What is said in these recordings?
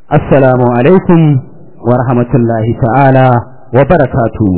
assalamu alaikum wa rahmatullahi ta'ala wa barakatuhu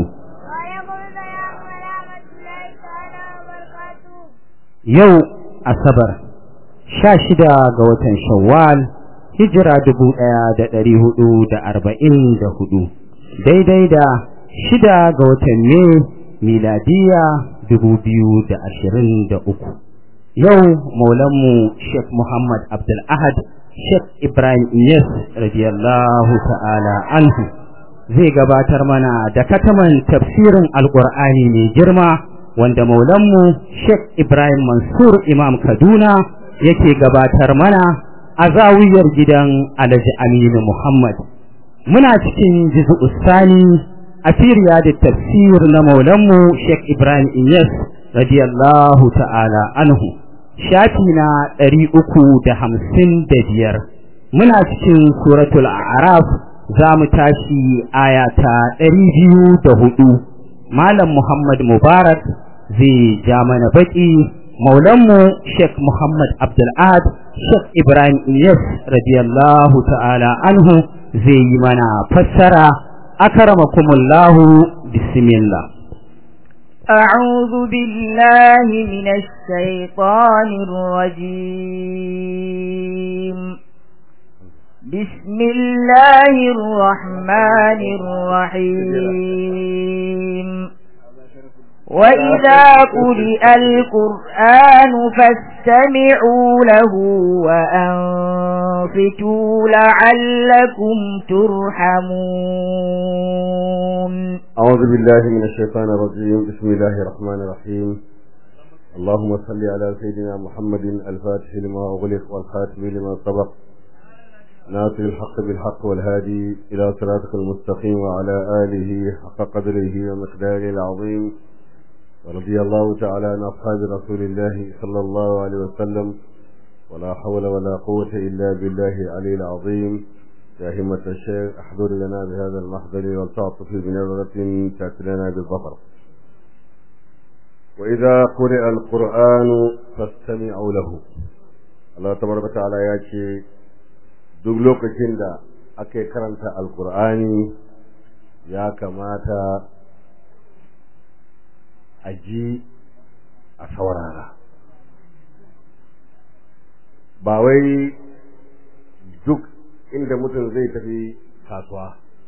yau asabar sha shida ga watan shawwal hijira dubu ɗaya da ɗari hudu da arba'in da hudu daidai da shida ga watan ne miladiya dubu biyu da ashirin da uku yau maulanmu sheikh muhammad abdul ahad sheikh ibrahim iyas radiyallahu ta'ala anhu zai gabatar mana da kataman tafsirin alƙur'ani mai girma wanda maulanmu sheikh ibrahim mansur imam kaduna yake gabatar mana a zawiyar gidan alhaji aminu muhammad muna cikin jizu sani a firiya da tafsir na maulanmu Sheikh Ibrahim Inyas radiyallahu ta'ala anhu shafi na ɗari uku da hamsin da biyar muna cikin suratul araf za mu tashi aya ta ɗari biyu da hudu malam Muhammad Mubarak zai ja mana baƙi maulanmu Sheikh Muhammad Abdul'ad Sheikh Ibrahim Inyas radiyallahu ta'ala anhu zai yi mana fassara أكرمكم الله بسم الله أعوذ بالله من الشيطان الرجيم بسم الله الرحمن الرحيم وإذا قرئ القرآن فاستمعوا له وأنفتوا لعلكم ترحمون أعوذ بالله من الشيطان الرجيم بسم الله الرحمن الرحيم اللهم صل على سيدنا محمد الفاتح لما أغلق والخاتم لما سبق ناصر الحق بالحق والهادي إلى صراطك المستقيم وعلى آله حق قدره ومقداره العظيم ورضي الله تعالى عن أصحاب رسول الله صلى الله عليه وسلم ولا حول ولا قوة إلا بالله العلي العظيم يا همة الشيخ احضر لنا بهذا المحضر والتعطف بنظرة تأتي لنا بالظفر وإذا قرئ القرآن فاستمعوا له الله تبارك وتعالى يأتي duk lokacin da ake karanta alkur'ani ya kamata a ji a saurara ba wai duk inda mutum zai tafi kasuwa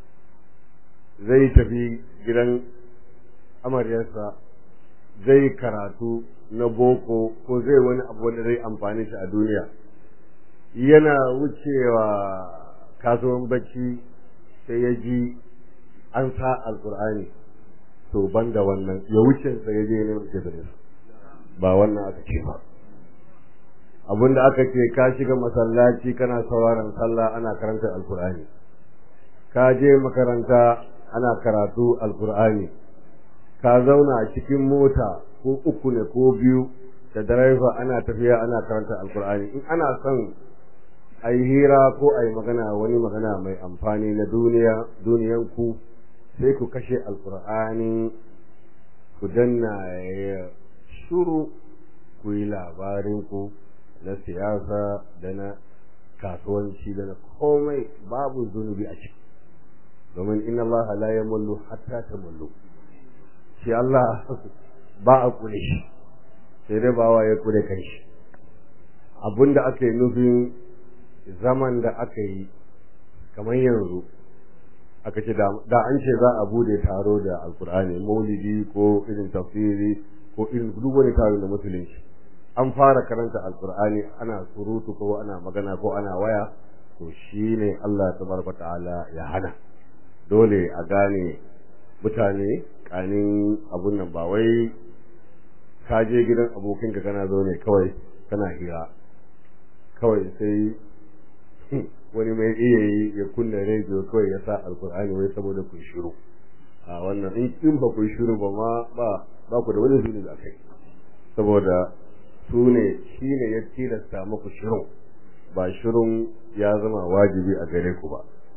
zai tafi gidan amaryarsa zai karatu na boko ko zai wani abu wanda zai amfani shi a duniya yana wucewa kasuwan bacci sai ya ji an sa alkur'ani to ban da wannan ya wuce sa ya je neman izinin ba wannan aka ce ba abinda aka ce ka shiga masallaci kana sauraron sallah ana karanta alkur'ani ka je makaranta ana karatu alkur'ani ka zauna a cikin mota ko uku ne ko biyu da direba ana tafiya ana karanta alkur'ani in ana son a yi hira ko a yi magana wani magana mai amfani na duniya duniyan ku sai ku kashe alkur'ani ku danna ya shuru ku yi labarin ku na siyasa da na kasuwanci da na komai babu zunubi a ciki domin inna Allah la yamullu hatta tamullu shi Allah ba a kule shi sai dai ba wa ya kule kanshi abinda aka yi nufin zaman da aka yi kamar yanzu aka ce da an ce za a bude taro da alkur'ani maulidi ko irin tafsiri ko irin duk wani taro da musulunci an fara karanta alkur'ani ana surutu ko ana magana ko ana waya to shine Allah tabaraka ta'ala ya hana dole a gane mutane kanin abun nan ba wai ka je gidan abokinka kana zo ne kawai kana hira kawai sai wani mai iya yi ya kunna rediyo kawai ya sa alkur'ani wai saboda kun shiru a wannan in ba kun shiru ba ma ba ba ku da wani zuni da kai saboda su ne shi ne ya tilasta muku shirin ba shirin ya zama wajibi a gare ku ba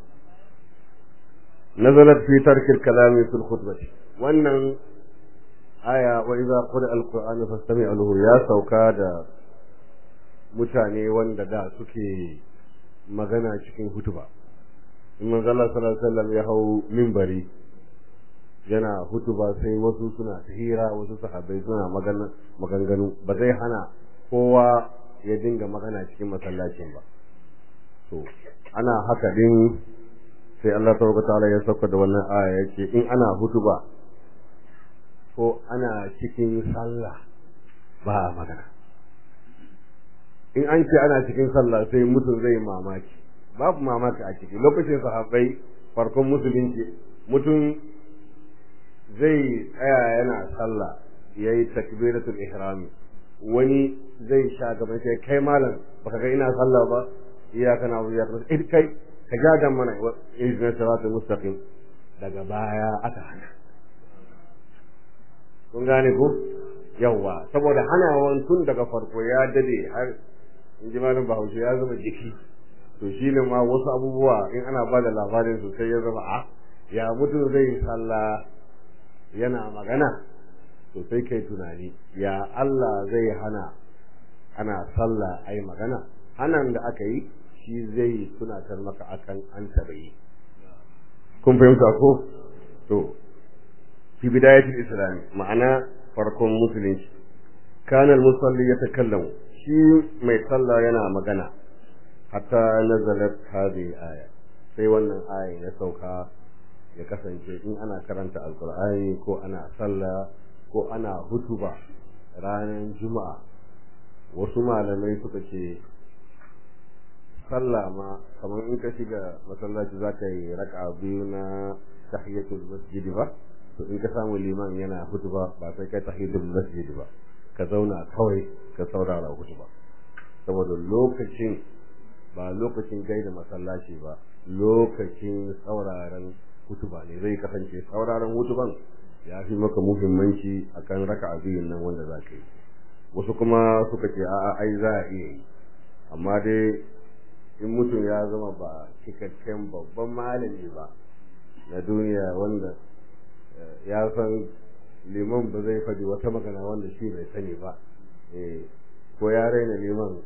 nazalat fi tarkil kalami fil khutbati wannan aya wa idza qira alquran fastami'u lahu ya sauka da mutane wanda da suke magana cikin hutuba in manzo Allah sallallahu alaihi wasallam ya hau minbari yana hutuba sai wasu suna hira wasu sahabbai suna magana maganganu ba zai hana kowa ya dinga magana cikin masallacin ba to ana haka din sai Allah tabaraka ta'ala ya sauka da wannan aya yake in ana hutuba ko ana cikin sallah ba magana in an ce ana cikin sallah sai mutum zai mamaki babu mamaki a ciki lokacin sahabbai farkon musulunci mutum zai tsaya yana sallah yayi takbiratul ihrami wani zai sha gaban sai kai malam baka ga ina sallah ba iyaka na wuya kai kai ka ja dan mana ihdina siratal mustaqim daga baya aka hana kun gane ko yawa saboda hanawan tun daga farko ya dade har in ji malam bahaushe ya zama jiki to shi ne ma wasu abubuwa in ana ba da labarin su sai ya zama a ya mutum zai sallah yana magana to sai kai tunani ya Allah zai hana ana sallah ai magana hanan da aka yi shi zai tunatar maka akan an taɓa yi kun fahimta ko to fi bidayatul islam ma'ana farkon musulunci kana al-musalli yatakallamu shi mai sallah yana magana hatta nazalat hadhihi aya sai wannan aya ya sauka ya kasance in ana karanta alqur'ani ko ana sallah ko ana hutuba ranar juma'a wasu malamai suka ce sallah ma kamar in ka shiga masallaci za ka yi raka biyu na tahiyatul masjid ba to in ka samu liman yana hutuba ba sai kai tahiyatul masjid ba ka zauna kawai ka saurara hutuba saboda lokacin ba lokacin gaida masallaci ba lokacin sauraron hutuba ne zai kasance sauraron hutuban ya fi maka muhimmanci akan raka biyun nan wanda za ka yi wasu kuma suka ce a'a ai za a iya yi amma dai in mutum ya zama ba cikakken babban malami ba na duniya wanda ya san liman ba zai faɗi wata magana wanda shi bai sani ba ko ya raina liman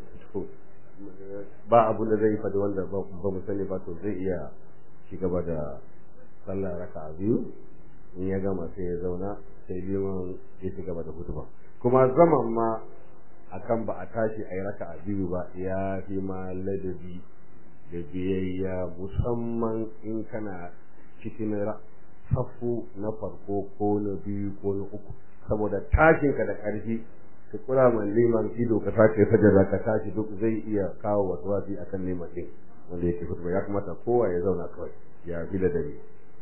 ba abun da zai faɗi wanda ba mu sani ba to zai iya ci gaba da sallah raka biyu in ya gama sai ya zauna sai liman ya ci gaba da hutuba kuma zaman ma akan ba a tashi a yi raka a biyu ba ya fi ma ladabi da biyayya musamman in kana cikin safu na farko ko na biyu ko na uku saboda tashinka da ƙarfi ka kura man liman ido ka sake sajada ka tashi duk zai iya kawo wasu wasi akan neman din wanda yake hutuba ya kamata kowa ya zauna kawai ya fi ladabi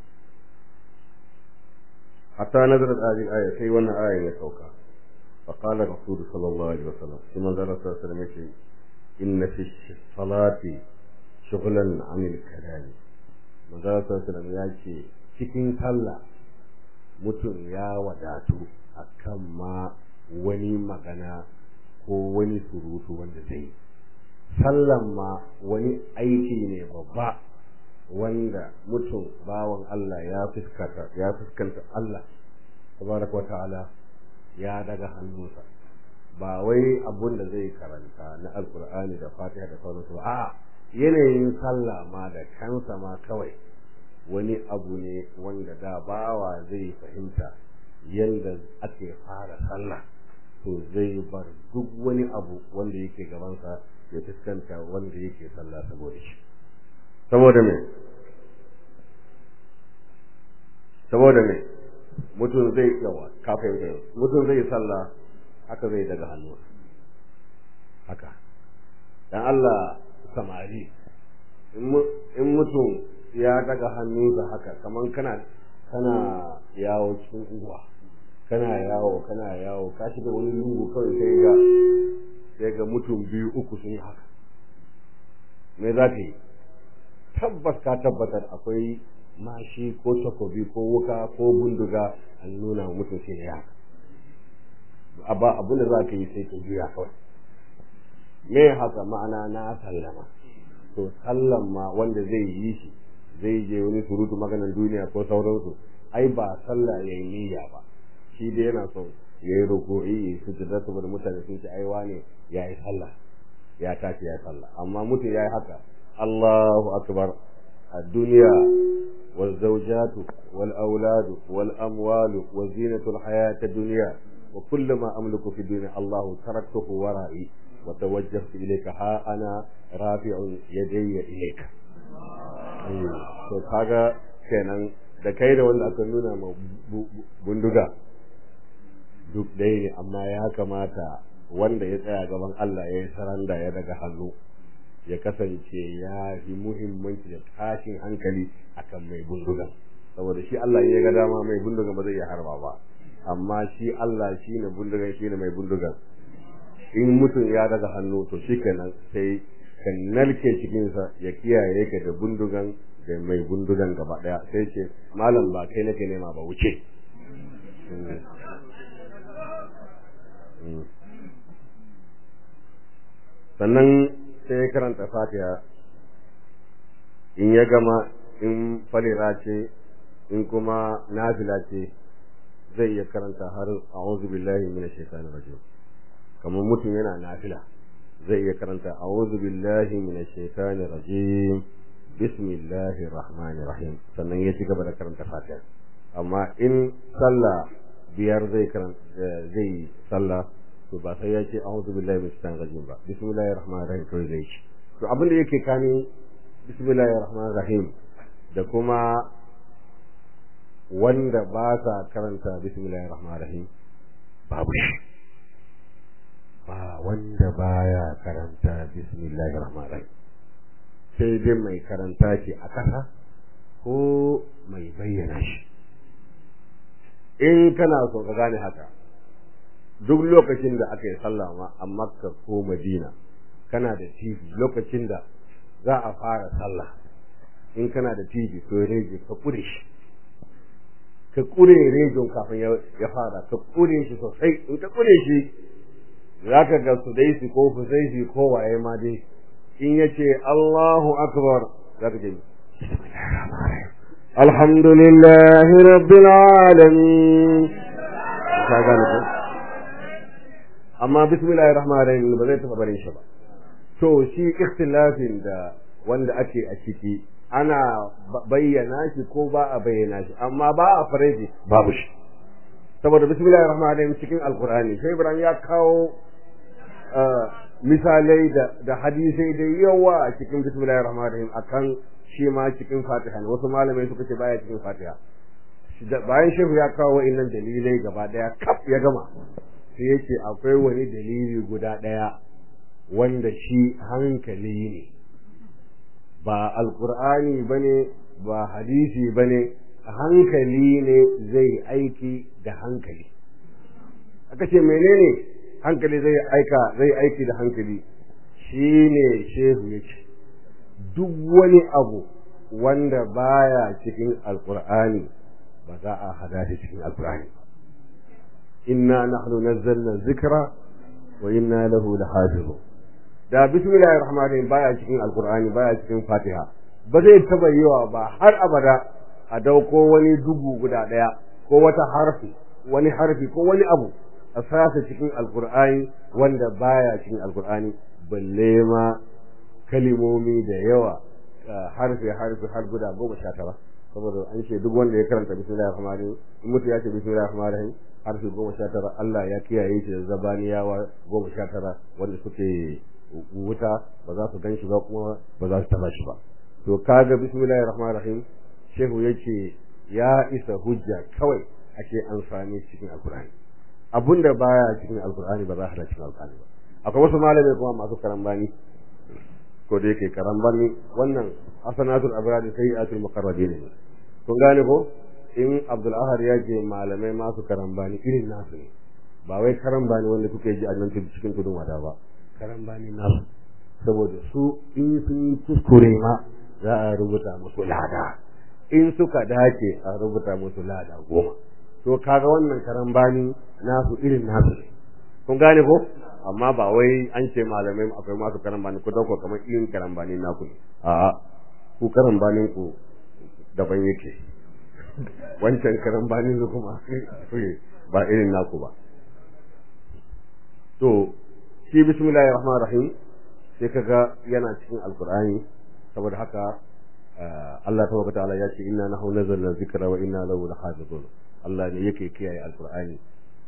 hatta nazarat hadhihi aya sai wannan aya ya sauka فقال الرسول صلى الله عليه وسلم ثم قال صلى الله عليه وسلم إن في الصلاة شغلا عن الكلام من قال صلى الله عليه وسلم يأتي cikin sallah mutum ya wadatu akan ma wani magana ko wani surutu wanda zai sallan ma wani aiki ne babba wanda mutum bawan Allah ya fuskanta ya fuskanta Allah tabaraka wa ta'ala ya daga hannunsa ba wai abun da zai karanta na alkur'ani da fatiha da sauransu a yanayin sallah ma da kansa ma kawai wani abu ne wanda da bawa zai fahimta yadda ake fara sallah to zai bar duk wani abu wanda yake gabansa ya fuskanta wanda yake sallah saboda shi saboda me saboda me mutum zai yawa kafin da mutum zai sallah haka zai daga hannu haka dan Allah samari in mutum ya daga hannu da haka kaman kana kana yawo cikin unguwa kana yawo kana yawo ka shiga wani lungu kawai sai ga sai ga mutum biyu uku sun yi haka me za ka yi tabbas ka tabbatar akwai mashi ko takobi ko wuka ko bunduga an nuna mutum sai ya abba abin da za ka yi sai ka juya kawai me haka ma'ana na sallama to sallan ma wanda zai yi shi zai je wani surutu maganar duniya ko sauransu ai ba sallah ya yi niyya ba shi dai yana so ya yi roƙo'i ya sujada saboda mutane sun ce ai wane ya yi sallah ya tashi ya yi sallah amma mutum ya yi haka Allahu akbar الدنيا والزوجات والأولاد والأموال وزينة الحياة الدنيا وكل ما أملك في الدنيا الله تركته ورائي وتوجهت إليك ها أنا رافع يدي إليك to kaga kenan da kai da wanda aka nuna ma bunduga duk ɗaya ne amma ya kamata wanda ya tsaya gaban Allah ya yi saranda ya daga hannu ya kasance ya fi muhimmanci da tashin hankali akan mai bundugan saboda shi Allah ya ga dama mai bundugan ba zai iya harba ba amma shi Allah shi ne bundugan shi ne mai bundugan in mutum ya daga hannu to shi kenan sai ka narke cikinsa ya kiyaye ka da bundugan da mai bundugan gaba daya sai ce malam ba kai nake nema ba wuce sannan sai ya karanta fatiha in ya gama in falira ce in kuma nafila ce zai iya karanta har a'udhu billahi minash shaitanir rajim kamar mutum yana nafila zai iya karanta a'udhu billahi minash shaitanir rajim bismillahir rahmanir rahim sannan ya ci gaba da karanta fatiha amma in sallah biyar zai karanta zai sallah to ba sai ya ce a'udhu billahi minash shaitanir rajim ba bismillahir rahmanir rahim to zai ci to abin da yake kani bismillahir rahmanir rahim da kuma wanda ba sa karanta bismillahir rahmanir rahim babu shi ba wanda baya karanta bismillahir rahmanir rahim sai dai mai karanta shi a kasa ko mai bayyana shi in kana so ka gane haka duk lokacin da aka yi sallah ma a makka ko madina kana da tv lokacin da za a fara sallah in kana da tv ko rediyo ka kure shi ka kure rediyon kafin ya fara ka kure shi sosai in ka kure shi za ka ga su dai su ko fusaisi ko waye ma dai in ya ce Allahu akbar za ka ce alhamdulillahi rabbil alamin ka gane ko amma bismillahir rahmanir rahim ba zai taba barin shi ba to shi ikhtilafin da wanda ake a ciki ana bayyana shi ko ba a bayyana shi amma ba a faraji babu shi saboda bismillahir rahmanir rahim cikin alqur'ani sai ibrahim ya kawo misalai da da hadisai da yawa a cikin bismillahir rahmanir rahim akan shi ma cikin fatiha ne wasu malamai suka ce baya cikin fatiha bayan shehu ya kawo wa'annan dalilai gaba daya kaf ya gama sai yake akwai wani dalili guda daya wanda shi hankali ne ba alkur'ani bane ba hadisi bane hankali ne zai aiki da hankali aka ce menene hankali zai aika zai aiki da hankali shine shehu yake duk wani abu wanda baya cikin alkur'ani ba za a hada shi cikin alkur'ani inna nahnu nazzalna dhikra wa inna lahu lahafizun da bismillahir rahmanir rahim baya cikin alkur'ani baya cikin fatiha ba zai taba yiwa ba har abada a dauko wani dubu guda daya ko wata harfi wani harfi ko wani abu a sasa cikin alkur'ani wanda baya cikin alkur'ani balle ma kalimomi da yawa harfi harfi har guda goma sha tara saboda an ce duk wanda ya karanta bismillahir rahmanir rahim in mutu ya ce bismillahir rahmanir rahim harfi goma sha tara Allah ya kiyaye shi da zabaniyawa goma sha tara wanda suke wuta ba za su gan shi ba kuma ba za su taba shi ba to kaga bismillahir rahmanir rahim shehu yace ya isa hujja kawai ake amfani cikin alkur'ani abunda baya cikin alkur'ani ba za a hada cikin alkur'ani ba akwai wasu malamai kuma masu karambani ko da yake karambani wannan hasanatul abrar sayyiatul muqarrabin ne kun gane ko in abdul ahad ya ce malamai masu karambani irin nasu ne ba wai karambani wanda kuke ji a nan cikin tudun wada ba karambani nasu saboda su in sun yi kuskure ma za a rubuta musu lada in suka dace a rubuta musu lada goma to kaga wannan karambani nasu irin nasu ne kun gane ko amma ba wai an ce malamai akwai masu karambani ku dauko kamar irin karambani naku ne a'a ku karambanin ku daban yake wancan karambanin su kuma ba irin naku ba to shi bismillahir rahmanir rahim sai kaga yana cikin alqur'ani saboda haka Allah tabaraka ta'ala ya ce inna nahnu nazzalna dhikra wa inna lahu lahafizun Allah ne yake kiyaye alqur'ani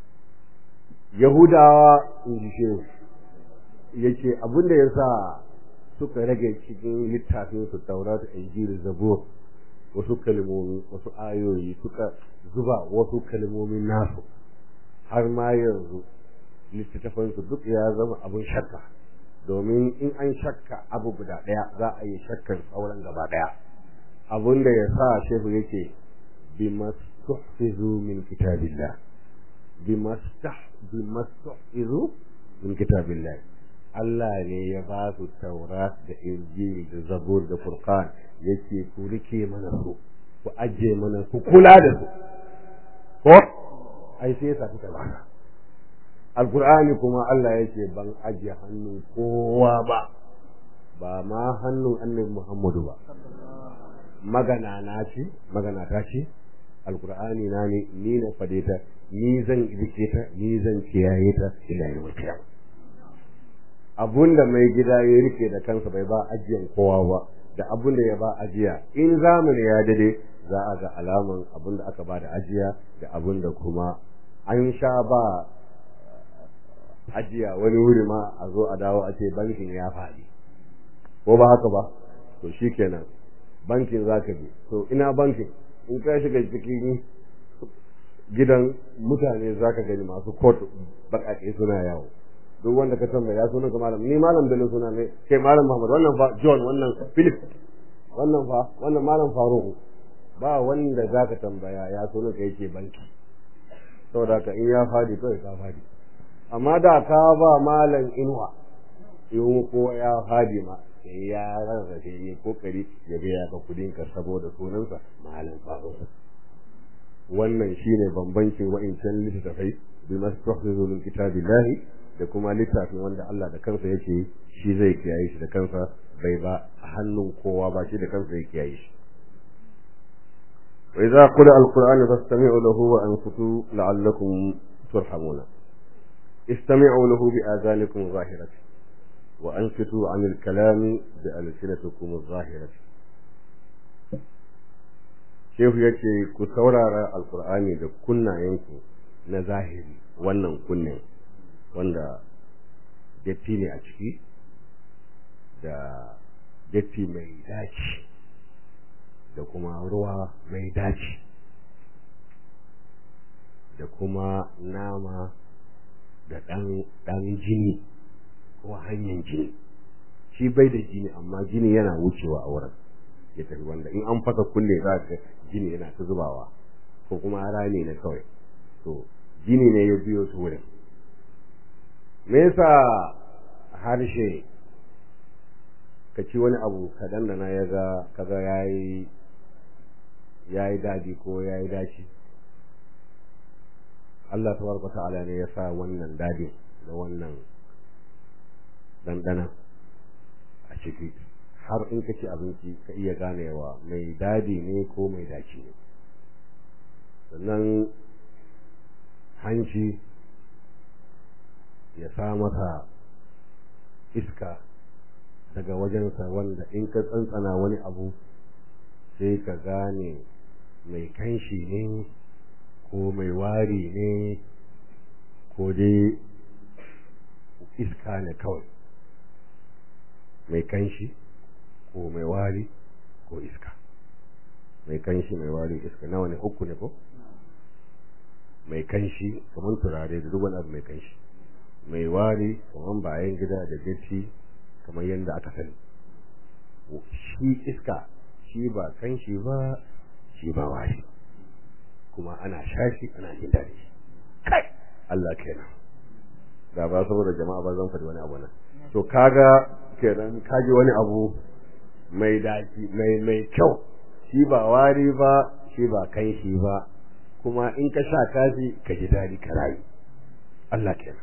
Yahudawa in ji shehu yace abinda yasa suka rage cikin littafin su Taurat Injil Zabur wasu kalmomi wasu ayoyi suka zuba wasu kalmomin nasu har ma yanzu littattafan su duk ya zama abin shakka domin in an shakka abu guda daya za a yi shakkar sauran gaba daya abinda ya sa shehu yake bimastuhfizu min kitabillah bimastah bimastuhfizu min kitabillah Allah ne ya ba su Taurat da Injil da Zabur da Furqan yake ku rike mana su ku ajiye mana ku kula da su ko ai sai sa kuka ba Alqur'ani kuma Allah yake ban ajiye hannun kowa ba ba ma hannun Annabi Muhammadu ba magana na ce magana ta ce Alqur'ani na ne ni na fade ta ni zan rike ta ni zan kiyaye ta ila yawmil qiyamah abun da mai gida ya rike da kansa bai ba ajiyan kowa ba da abun da ya ba ajiya in zamani ya dade za a ga alaman abun da aka ba da ajiya da abun da kuma an sha ba ajiya wani wuri ma a zo a dawo a ce bankin ya faɗi ko ba haka ba to shikenan bankin za ka bi to ina bankin in ka shiga cikin gidan mutane za ka gani masu kot baƙaƙe suna yawo duk wanda ka tambaya ya sunan ka malam ni malam bello suna ne kai malam muhammad wannan fa john wannan philip wannan fa wannan malam faruku ba wanda za ka tambaya ya sunan ka yake banki saboda ka in ya fadi kawai ka fadi amma da ka ba malam inuwa in ko ya fadi ma sai ya rarrafe ya kokari ya biya ka kudin ka saboda sunansa malam faruku wannan shine bambancin wa'incan littattafai bi mastahfizu min kitabillahi da kuma littafin wanda Allah da kansa yake shi zai kiyaye shi da kansa bai ba a hannun kowa ba shi da kansa ya kiyaye shi wa idza qira alqur'anu fastami'u lahu wa anfutu la'allakum turhamuna istami'u lahu bi azanikum zahirati wa anfitu 'an al-kalami bi alsinatikum zahirati Shehu yace ku saurara alqur'ani da kunnayenku na zahiri wannan kunnen wanda datti ne a ciki da datti mai daci da kuma ruwa mai daci da kuma nama da ɗan jini ko hanyar jini shi bai da jini amma jini yana wucewa a wurin ya tafi wanda in an fasa kunne za ka jini yana ta zubawa ko kuma rani ne kawai to jini ne ya biyo su wurin me yasa harshe ka ci wani abu ka dandana ya ga kaga yayi yayi dadi ko yayi daci Allah tabaraka ta'ala ne ya sa wannan dadi da wannan dandana a ciki har in ka ci abinci ka iya ganewa mai dadi ne ko mai daci ne sannan hanci ya sa mata iska daga wajensa wanda in ka tsantsana wani abu sai ka gane mai kanshi ne ko mai wari ne ko dai iska ne kawai mai kanshi ko mai wari ko iska mai kanshi mai wari iska nawa ne uku ne ko mai kanshi kamar turare da duk wani abu mai kanshi mai wari kamar bayan gida da datti kamar yadda aka sani shi iska shi ba kanshi ba shi ba wari kuma ana shashi ana jin daɗi kai Allah kenan da ba saboda jama'a ba zan faɗi wani abu nan to kaga kenan kaji wani abu mai daɗi mai mai kyau shi ba wari ba shi ba kanshi ba kuma in ka sha kafi ka ji daɗi ka rayu Allah kenan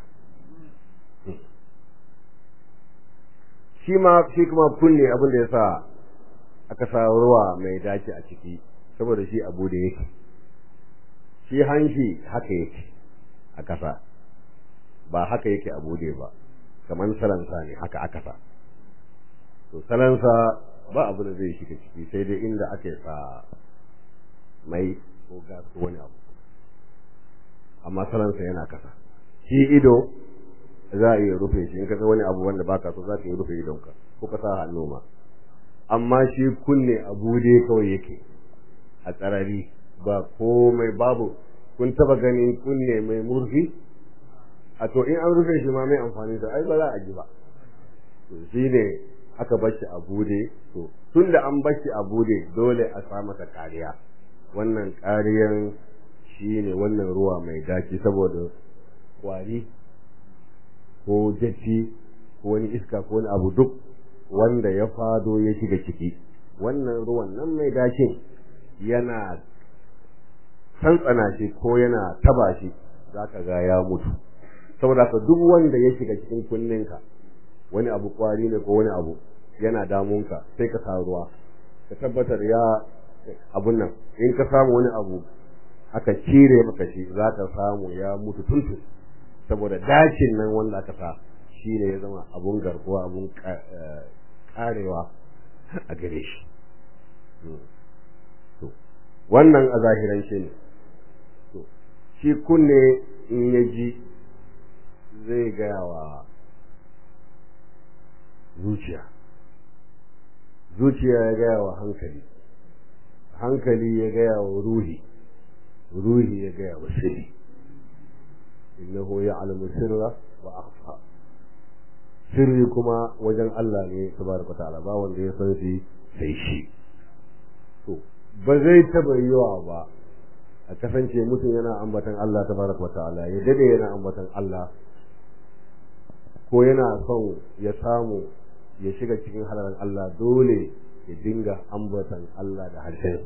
shi ma shi kuma kunne abin da yasa aka sa ruwa mai dace a ciki saboda shi abu da yake shi hanshi haka yake a kasa ba haka yake a bude ba kamar salansa ne haka aka sa to salansa ba abu da zai shiga ciki sai dai inda aka sa mai ko gas ko wani abu amma salansa yana kasa shi ido za a iya rufe shi in ka ga wani abu wanda baka so za ka iya rufe idonka ko ka sa hannu ma amma shi kunne a bude kawai yake a tsarari ba komai babu kun taba ganin kunne mai murfi a to in an rufe shi ma mai amfani da ai ba za a ji ba to shi ne aka bashi a bude to tun da an bashi a bude dole a sa masa kariya wannan kariyan shi ne wannan ruwa mai daki saboda kwari ko jatti ko wani iska ko wani abu duk wanda ya fado ya shiga ciki wannan ruwan nan mai dakin yana tsantsana shi ko yana taba shi zaka ga ya mutu saboda ka duk wanda ya shiga cikin kunninka wani abu kwari ne ko wani abu yana damunka sai ka sa ruwa ka tabbatar ya abun nan in ka samu wani abu aka cire maka shi za ka samu ya mutu tuntun saboda dakin nan wanda aka sa shi ne ya zama abun garkuwa abun karewa a gare shi wannan a zahirance ne shi kunne in ya ji zai gaya wa zuciya zuciya ya gaya wa hankali hankali ya gaya wa ruhi ruhi ya gaya wa sirri innahu ya'lamu sirra wa akhfa sirri kuma wajen Allah ne tabaraka ta'ala ba wanda ya san shi sai shi to ba zai taba yiwa ba a kasance mutum yana ambatan Allah tabaraka ta'ala ya dade yana ambatan Allah ko yana son ya samu ya shiga cikin halalan Allah dole ya dinga ambatan Allah da harshen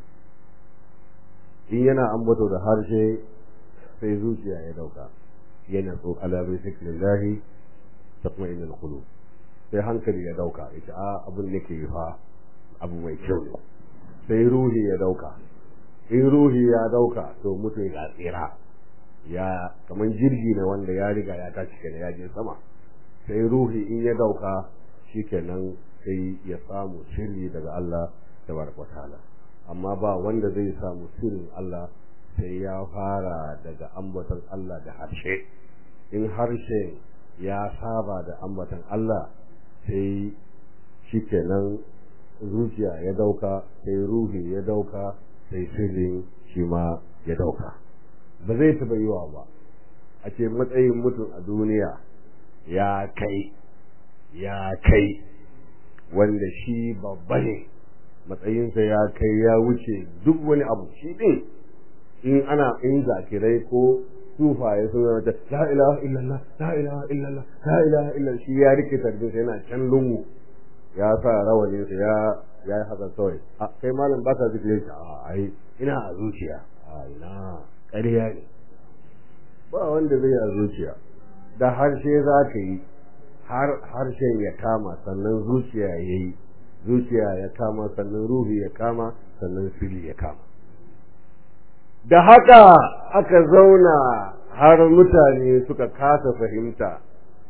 in yana ambato da harshe sai zuciya ya dauka yana so ala bi zikrillahi tatma'innu alqulub sai hankali ya dauka ita a abun nake fa abu mai kyau ne sai ruhi ya dauka in ruhi ya dauka to mutum ya tsira ya kaman jirgi ne wanda ya riga ya tashi kenan ya je sama sai ruhi in ya dauka shikenan sai ya samu sirri daga Allah tabaraka ta'ala amma ba wanda zai samu sirrin Allah sai ya fara daga ambaton Allah da harshe in harshe ya saba da ambaton Allah sai shikenan zuciya ya dauka sai ruhi ya dauka sai sirrin shi ma ya dauka ba zai taɓa yiwa ba a ce matsayin mutum a duniya ya kai ya kai wanda shi babba ne matsayinsa ya kai ya wuce duk wani abu shi ɗin in ana in zakirai ko sufaye sun zama ta la ilaha illallah la ilaha illallah la ilaha illallah shi ya rike tarbinsa yana can lungu ya sa rawaninsa ya ya yi haka kawai a kai malam ba ka zikire shi a ai ina a zuciya a ina ƙarya ne ba wanda zai a zuciya da harshe za ka yi har harshen ya kama sannan zuciya ya yi zuciya ya kama sannan ruhi ya kama sannan fili ya kama da haka aka zauna har mutane suka kasa fahimta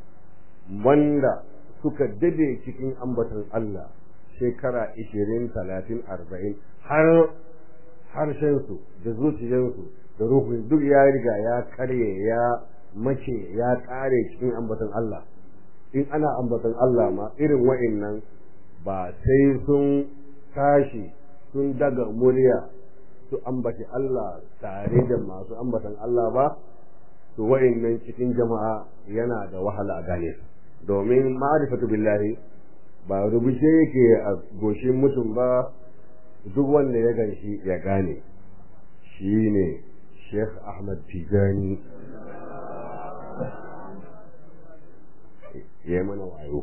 wanda suka dade cikin ambaton Allah shekara ishirin talatin arba'in har harshensu da zuciyarsu da ruhun duk ya riga ya karye ya mace ya kare cikin ambaton Allah in ana ambaton Allah ma irin wa'annan ba sai sun tashi sun daga murya su ambaci Allah tare da masu ambatan Allah ba to wa'annan cikin jama'a yana da wahala a gane domin ma'rifatu billahi ba rubuce yake a goshin mutum ba duk wanda ya ganshi ya gane shine Sheikh Ahmad Tijani ya mana wayo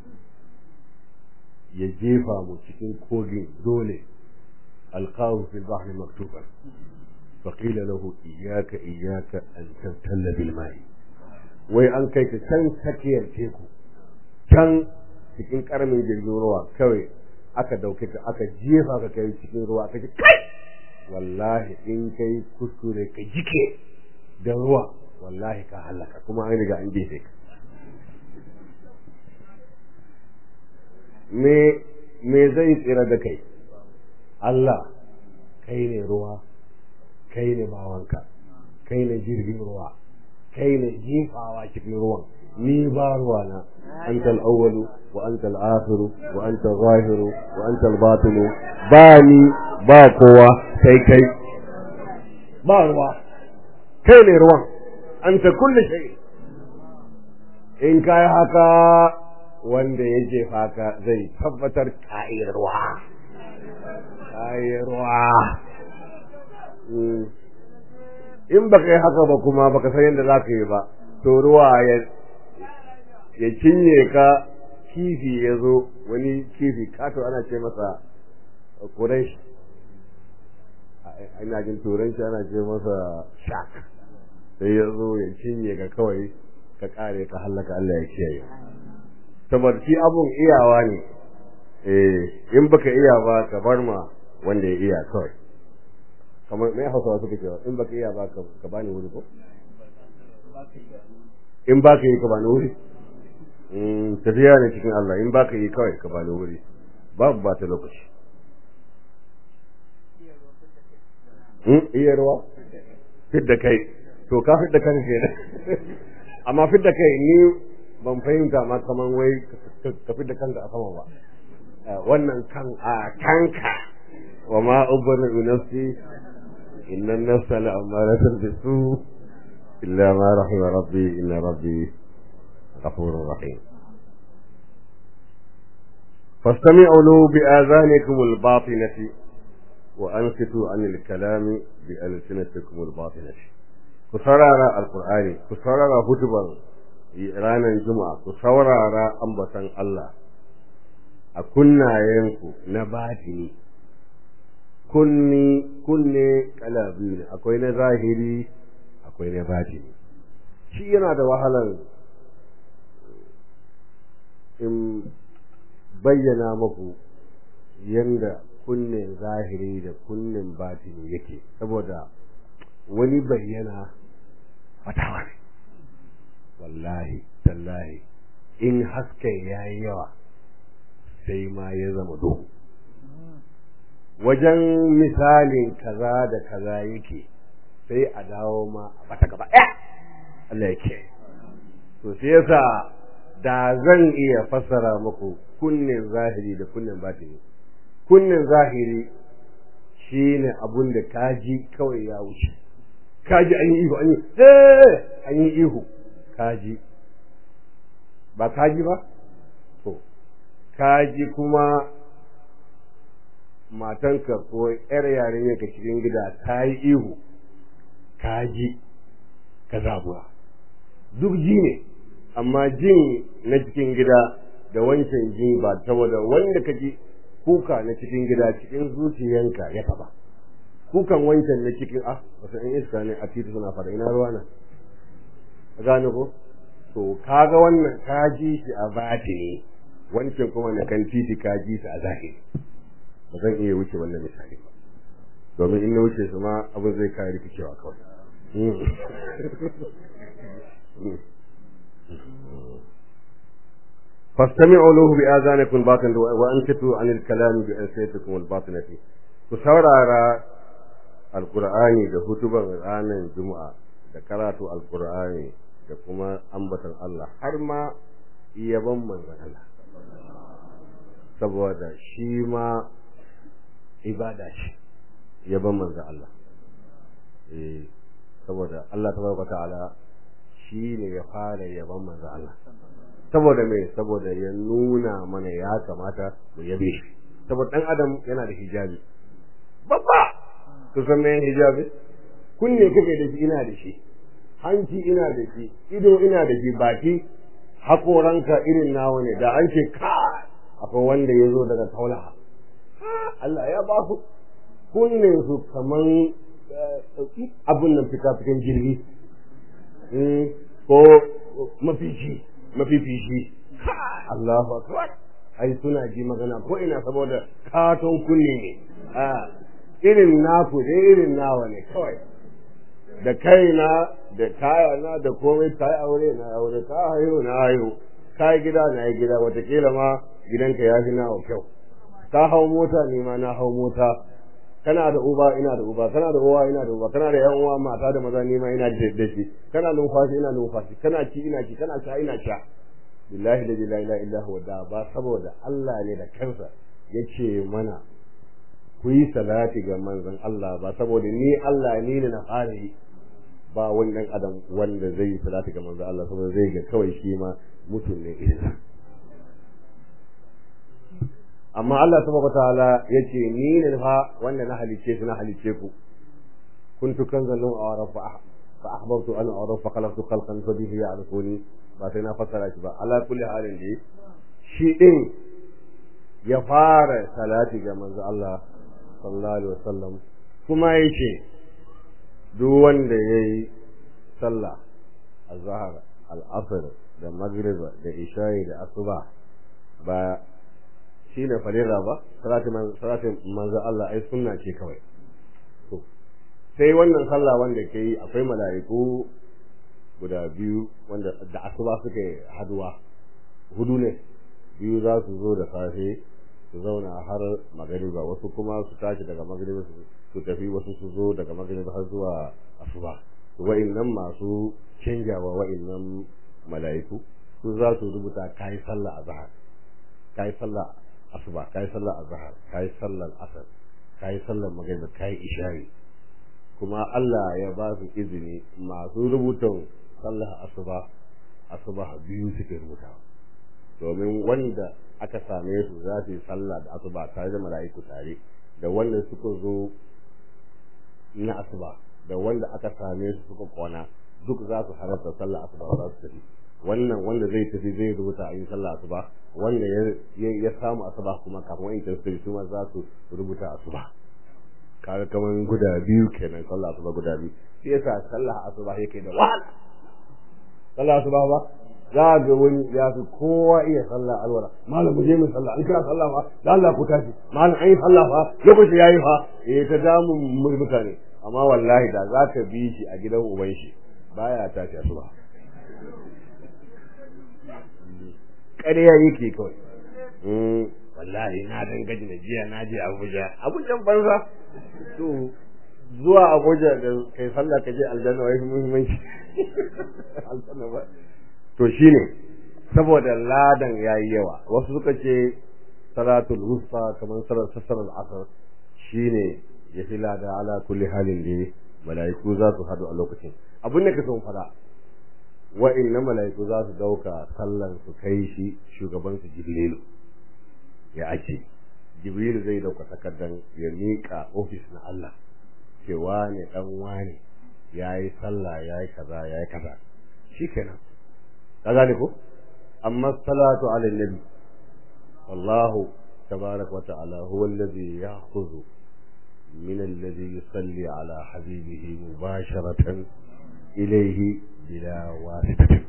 ya jefa mu cikin kogin dole alqahu fil bahri maktuban فقيل له إياك إياك أن تبتل بالماء wai an kai ka can tsakiyar teku can cikin karamin jirgin ruwa kawai aka dauke ka aka jefa ka kai cikin ruwa aka ce kai wallahi in kai kuskure ka jike da ruwa wallahi ka halaka kuma an riga an jefe ka me me zai tsira da kai Allah kai ne ruwa kai ne bawanka kai ne jirgin ruwa kai ne jifawa cikin ruwan ni ba ruwa na anta al-awwalu wa anta al-akhiru wa anta al-zahiru wa anta al-batinu ba ni ba kowa sai kai ba ruwa kai ne ruwan anta kulli shay in kai haka wanda ya jefa ka zai tabbatar kai ruwa kai ruwa in baka yi haka ba kuma baka san yadda za ka yi ba to ruwa ya ya cinye ka kifi ya zo wani kifi kato ana ce masa kuresh ina jin turanci ana ce masa shark sai ya zo ya cinye ka kawai ka kare ka hallaka Allah ya kiyaye saboda shi abun iyawa ne eh in baka iya ba ka bar ma wanda ya iya kawai kamar mai hausawa suka cewa in baka iya ba ka bani wuri ko in baka yi ka bani wuri tafiya ne cikin Allah in baka yi kawai ka bani wuri babu ba ta lokaci iya ruwa fidda kai to ka fidda kan kenan amma fidda kai ni ban fahimta ma kaman wai ka fidda kanka a sama ba wannan kan a kanka wa ma ubri nafsi inna an-nafsa la'amaratun bisu illa ma rahima rabbi inna rabbi غفور رحيم فاستمعوا له بآذانكم الباطنة وأنصتوا عن الكلام بألسنتكم الباطنة كسرارا القرآن كسرارا هتبا رانا الجمعة كسرارا أنبتا الله أكنا ينكو نباتني kunni kunne kala biyu ne akwai na zahiri akwai na batini shi yana da wahalar in bayyana muku yanda kunnen zahiri da kunnen batini yake saboda wani bayyana fatawa ne wallahi tallahi in haske ya yi yawa sai ma ya zama duhu wajen misalin kaza da kaza yake sai a dawo ma a bata gaba ɗaya Allah yake to sai yasa da zan iya fassara muku kunnen zahiri da kunnen batini kunnen zahiri shine abun da kaji kawai ya wuce kaji an yi ihu an yi eh an yi ihu kaji ba kaji ba to kaji kuma matanka ko yar yarinya ka cikin gida ta yi ihu kaji ka zabuwa duk ji ne amma jin na cikin gida da wancan jin ba saboda wanda ka ji kuka na cikin gida cikin zuciyanka ya taba kukan wancan na cikin ah wasu in iska ne a titi suna fara ina ruwa na ka gane ko to kaga wannan ka ji shi a batini wancan kuma na kan titi ka ji shi a zahiri ba zan iya wuce wannan misali ba domin in na wuce su ma abin zai kare rikicewa kawai فاستمعوا له بآذانكم الباطنة وأنكتوا عن الكلام بألسنتكم الباطنة كسورارا القرآن da hutuban ranar juma'a da karatu alqur'ani da kuma ambatan Allah har ma yaban manzon Allah saboda shi ma ibada ce yaban manzon Allah eh saboda Allah tabaraka ta'ala shi ne ya fara yaban manzon Allah saboda me saboda ya nuna mana ya kamata mu yabe shi saboda dan adam yana da hijabi babba ku san me hijabi kunne kake da shi ina da shi hanci ina da shi ido ina da shi baki hakoranka irin nawa ne da an ce ka akwai wanda ya zo daga taulaha Allah ya ba su kunne su kaman abun nan fika fikan jirgi ko mafici mafifici Allahu akbar ai suna ji magana ko ina saboda katon kunne ne a irin naku da irin nawa ne kawai da kaina da kayana da komai ta yi aure na aure ta haihu na haihu ka yi gida na yi gida watakila ma gidanka ya fi nawa kyau ka hau mota ne ma na hau mota kana da uba ina da uba kana da uwa ina da uba kana da yan uwa mata da maza ni ma ina da shi kana numfashi ina numfashi kana ci ina ci kana sha ina sha billahi la ilaha illa huwa da ba saboda Allah ne da kansa yace mana ku yi salati ga manzon Allah ba saboda ni Allah ni ne na fara yi ba wani dan adam wanda zai yi salati ga manzon Allah saboda zai ga kawai shi ma mutum ne irin amma Allah subhanahu wataala yace ni ne fa wanda na halice su na halice ku kuntu kanzan lam a'raf fa ahbabtu an a'raf fa khalaqtu khalqan fa bihi ya'rifuni ba sai na fassara shi ba ala kulli halin dai shi din ya fara salati ga manzo Allah sallallahu alaihi wasallam kuma yace duk wanda yayi sallah azhar al-asr da maghrib da isha'i da asuba ba shi ne farira ba salatin manzo Allah ai sunna ce kawai to sai wannan sallah wanda ke yi akwai mala'iku guda biyu wanda da asuba suke haduwa hudu ne biyu za su zo da safe su zauna har magariba wasu kuma su tashi daga magariba su tafi wasu su zo daga magariba har zuwa asuba wa'annan masu canjawa wa'annan mala'iku su za su rubuta kai sallah azhar kai sallah asuba kai sallar azhar kai sallar asar kai sallar magriba kai isha'i kuma Allah ya ba su izini masu rubutun sallar asuba asuba biyu suke rubuta domin wanda aka same su za su yi sallah da asuba tare da mala'iku tare da wanda suka zo na asuba da wanda aka same su suka kwana duk za su halarta sallar asuba za su tafi wannan wanda zai tafi zai rubuta a yi sallah asuba wanda ya samu asuba kuma kafin wani tasiri su ma za su rubuta asuba kaga kaman guda biyu kenan sallah asuba guda biyu shi yasa sallah asuba yake da wahala sallah asuba ba za ga wani ya fi kowa iya sallah alwala malam mu je mu sallah an kira sallah fa da Allah ku tashi malam an yi sallah fa lokaci yayi fa eh ta damu mutane amma wallahi da zaka bi shi a gidan uban shi baya tashi asuba ƙarya yake kawai wallahi na dan gaji na jiya na je Abuja Abuja banza to zuwa Abuja da kai sallah ka je aljanna wai muhimmanci aljanna ba to shine saboda ladan yayi yawa wasu suka ce salatul wusta kamar salar salar asar shine ya fi lada ala kulli halin da mala'iku za su hadu a lokacin abin da ka son fada wa'inna mala'iku za su dauka sallan su kai shi shugaban su jibrilu ya ake jibrilu zai dauka takardan ya miƙa ofis na Allah ce wane dan wane yayi sallah yayi kaza yayi kaza shikenan ka gane ko amma salatu ala nabi wallahu tabarak wa ta'ala huwa alladhi ya'khudhu min alladhi yusalli ala habibihi mubasharatan ilayhi bila wasitatin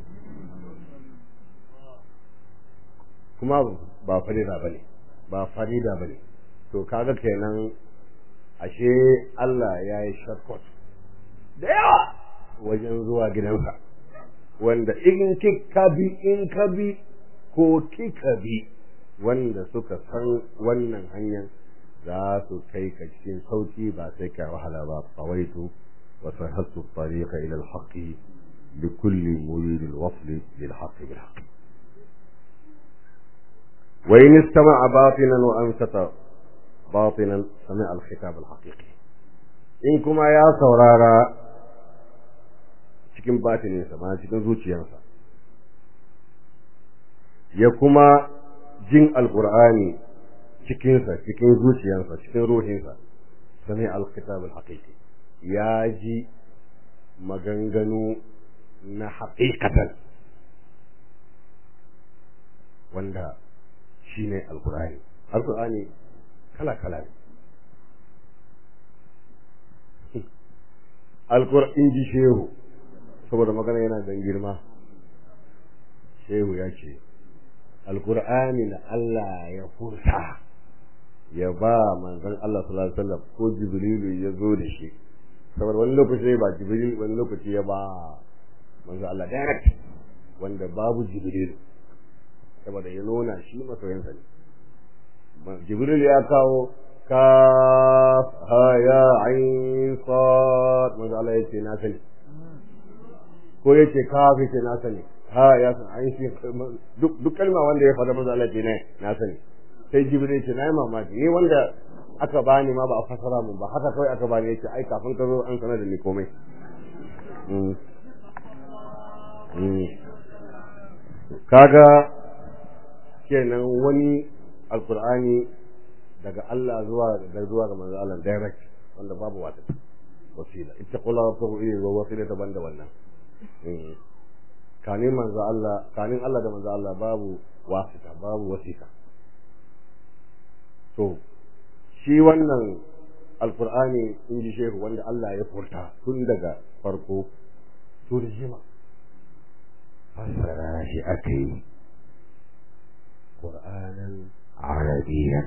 kuma ba farida bane ba farida bane to kaga kenan ashe Allah ya yi shortcut da yawa wajen zuwa gidansa wanda in kika bi in ka bi ko kika bi wanda suka san wannan hanyar za su kai ka cikin sauki ba sai ka wahala ba qawaitu wa sahattu tariqa ila al-haqqi لكل مريد الوصل للحق بالحق وإن استمع باطنا وأنست باطنا سمع الخطاب الحقيقي إن كما يا سورارا cikin batininsa ma cikin zuciyarsa ya kuma jin alkur'ani cikinsa cikin zuciyarsa cikin ruhinsa sami alkitab alhaqiqi ya ji maganganu na haƙiƙatan wanda shi ne alkur'ani alkur'ani kala-kala ne alkur'in ji shehu saboda magana yana dan girma shehu ya ce alkur'ani na Allah ya furta ya ba manzon Allah sallallahu alaihi wasallam ko jibrilu ya zo da shi saboda wani lokaci ba jibril wani lokaci ya ba manzo Allah direct wanda babu jibril saboda ya nuna shi masoyansa ne jibril ya kawo ka ha ya ain sad manzo Allah yace na sani ko yace ka fi ce na sani ha ya san ain shi duk duk kalma wanda ya faɗa manzo Allah yace ne na sani sai jibril yace na yi mamaki ni wanda aka bani ma ba a fasara mun ba haka kawai aka bani yace ai kafin ka zo an sanar da ni komai kaga kenan wani alkur'ani daga Allah zuwa da zuwa ga manzo Allah direct wanda babu wata wasila ittaqullaha wa tabu ilayhi wa wasila daban da wannan kanin manzo Allah kanin Allah da manzo Allah babu wasita babu wasita to shi wannan alkur'ani in ji shehu wanda Allah ya furta tun daga farko turjima fassara shi aka yi ƙur'anin arabiyan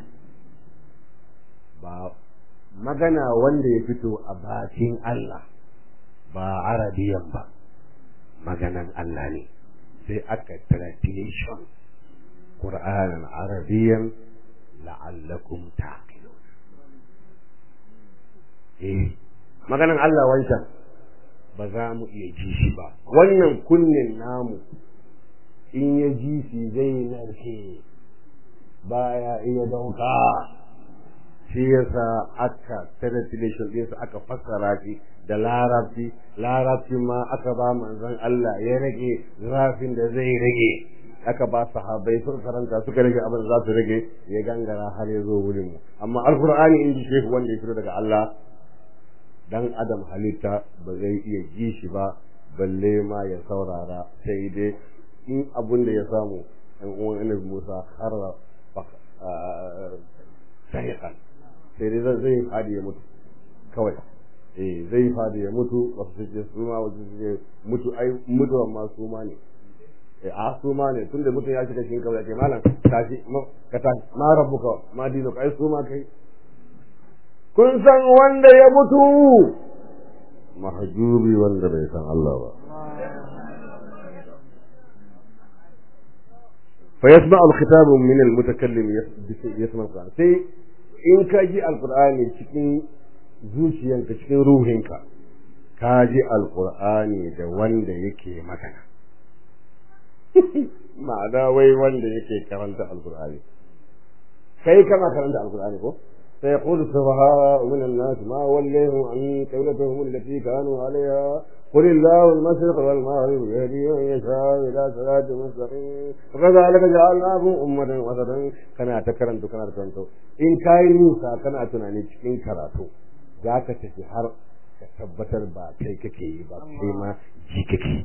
ba magana wanda ya fito a bakin Allah ba arabiyan ba maganan Allah ne sai aka translation ƙur'anin arabiyan la'allakum taqilun eh maganan Allah wancan ba za mu iya ji shi ba wannan kunnen namu in ya ji shi zai narke baya iya dauka shi yasa aka translation ɗinsa aka fassara shi da larabci larabci ma aka ba manzon Allah ya rage zafin da zai rage aka ba sahabbai suka karanta suka rage abin da za su rage ya gangara har ya zo wurin mu amma alqur'ani in ji shehu wanda ya fito daga Allah dan adam halitta ba zai iya ji shi ba balle ma ya saurara sai dai in abun da ya samu ɗan uwan annabi Musa har sahiqan sai dai zai fadi ya mutu kawai eh zai fadi ya mutu wasu su ce su ma wasu su ce mutu ai mutuwa ma su ma ne eh a su ma ne tunda mutum ya shiga cikin kawai ke malam tashi ka tashi ma rabbuka ma dinuka ai su ma kai kun san wanda ya mutu mahjubi wanda bai san Allah ba fa yasma al-khitab min al-mutakallim yasma al sai in ka ji al-qur'ani cikin zuciyanka cikin ruhinka ka ji al-qur'ani da wanda yake magana ma'ana wai wanda yake karanta al-qur'ani kai kana karanta al-qur'ani ko سيقول السفهاء من الناس ما وليهم عن قولتهم التي كانوا عليها قل الله المشرق والمغرب يهدي من يشاء الى صراط مستقيم وكذلك جعلناكم امه وسطا كما تكرمت كما تكرمت ان كاي نوسا كما tunani cikin karatu zaka tafi har ka tabbatar ba kai kake yi ba kai ma ji kake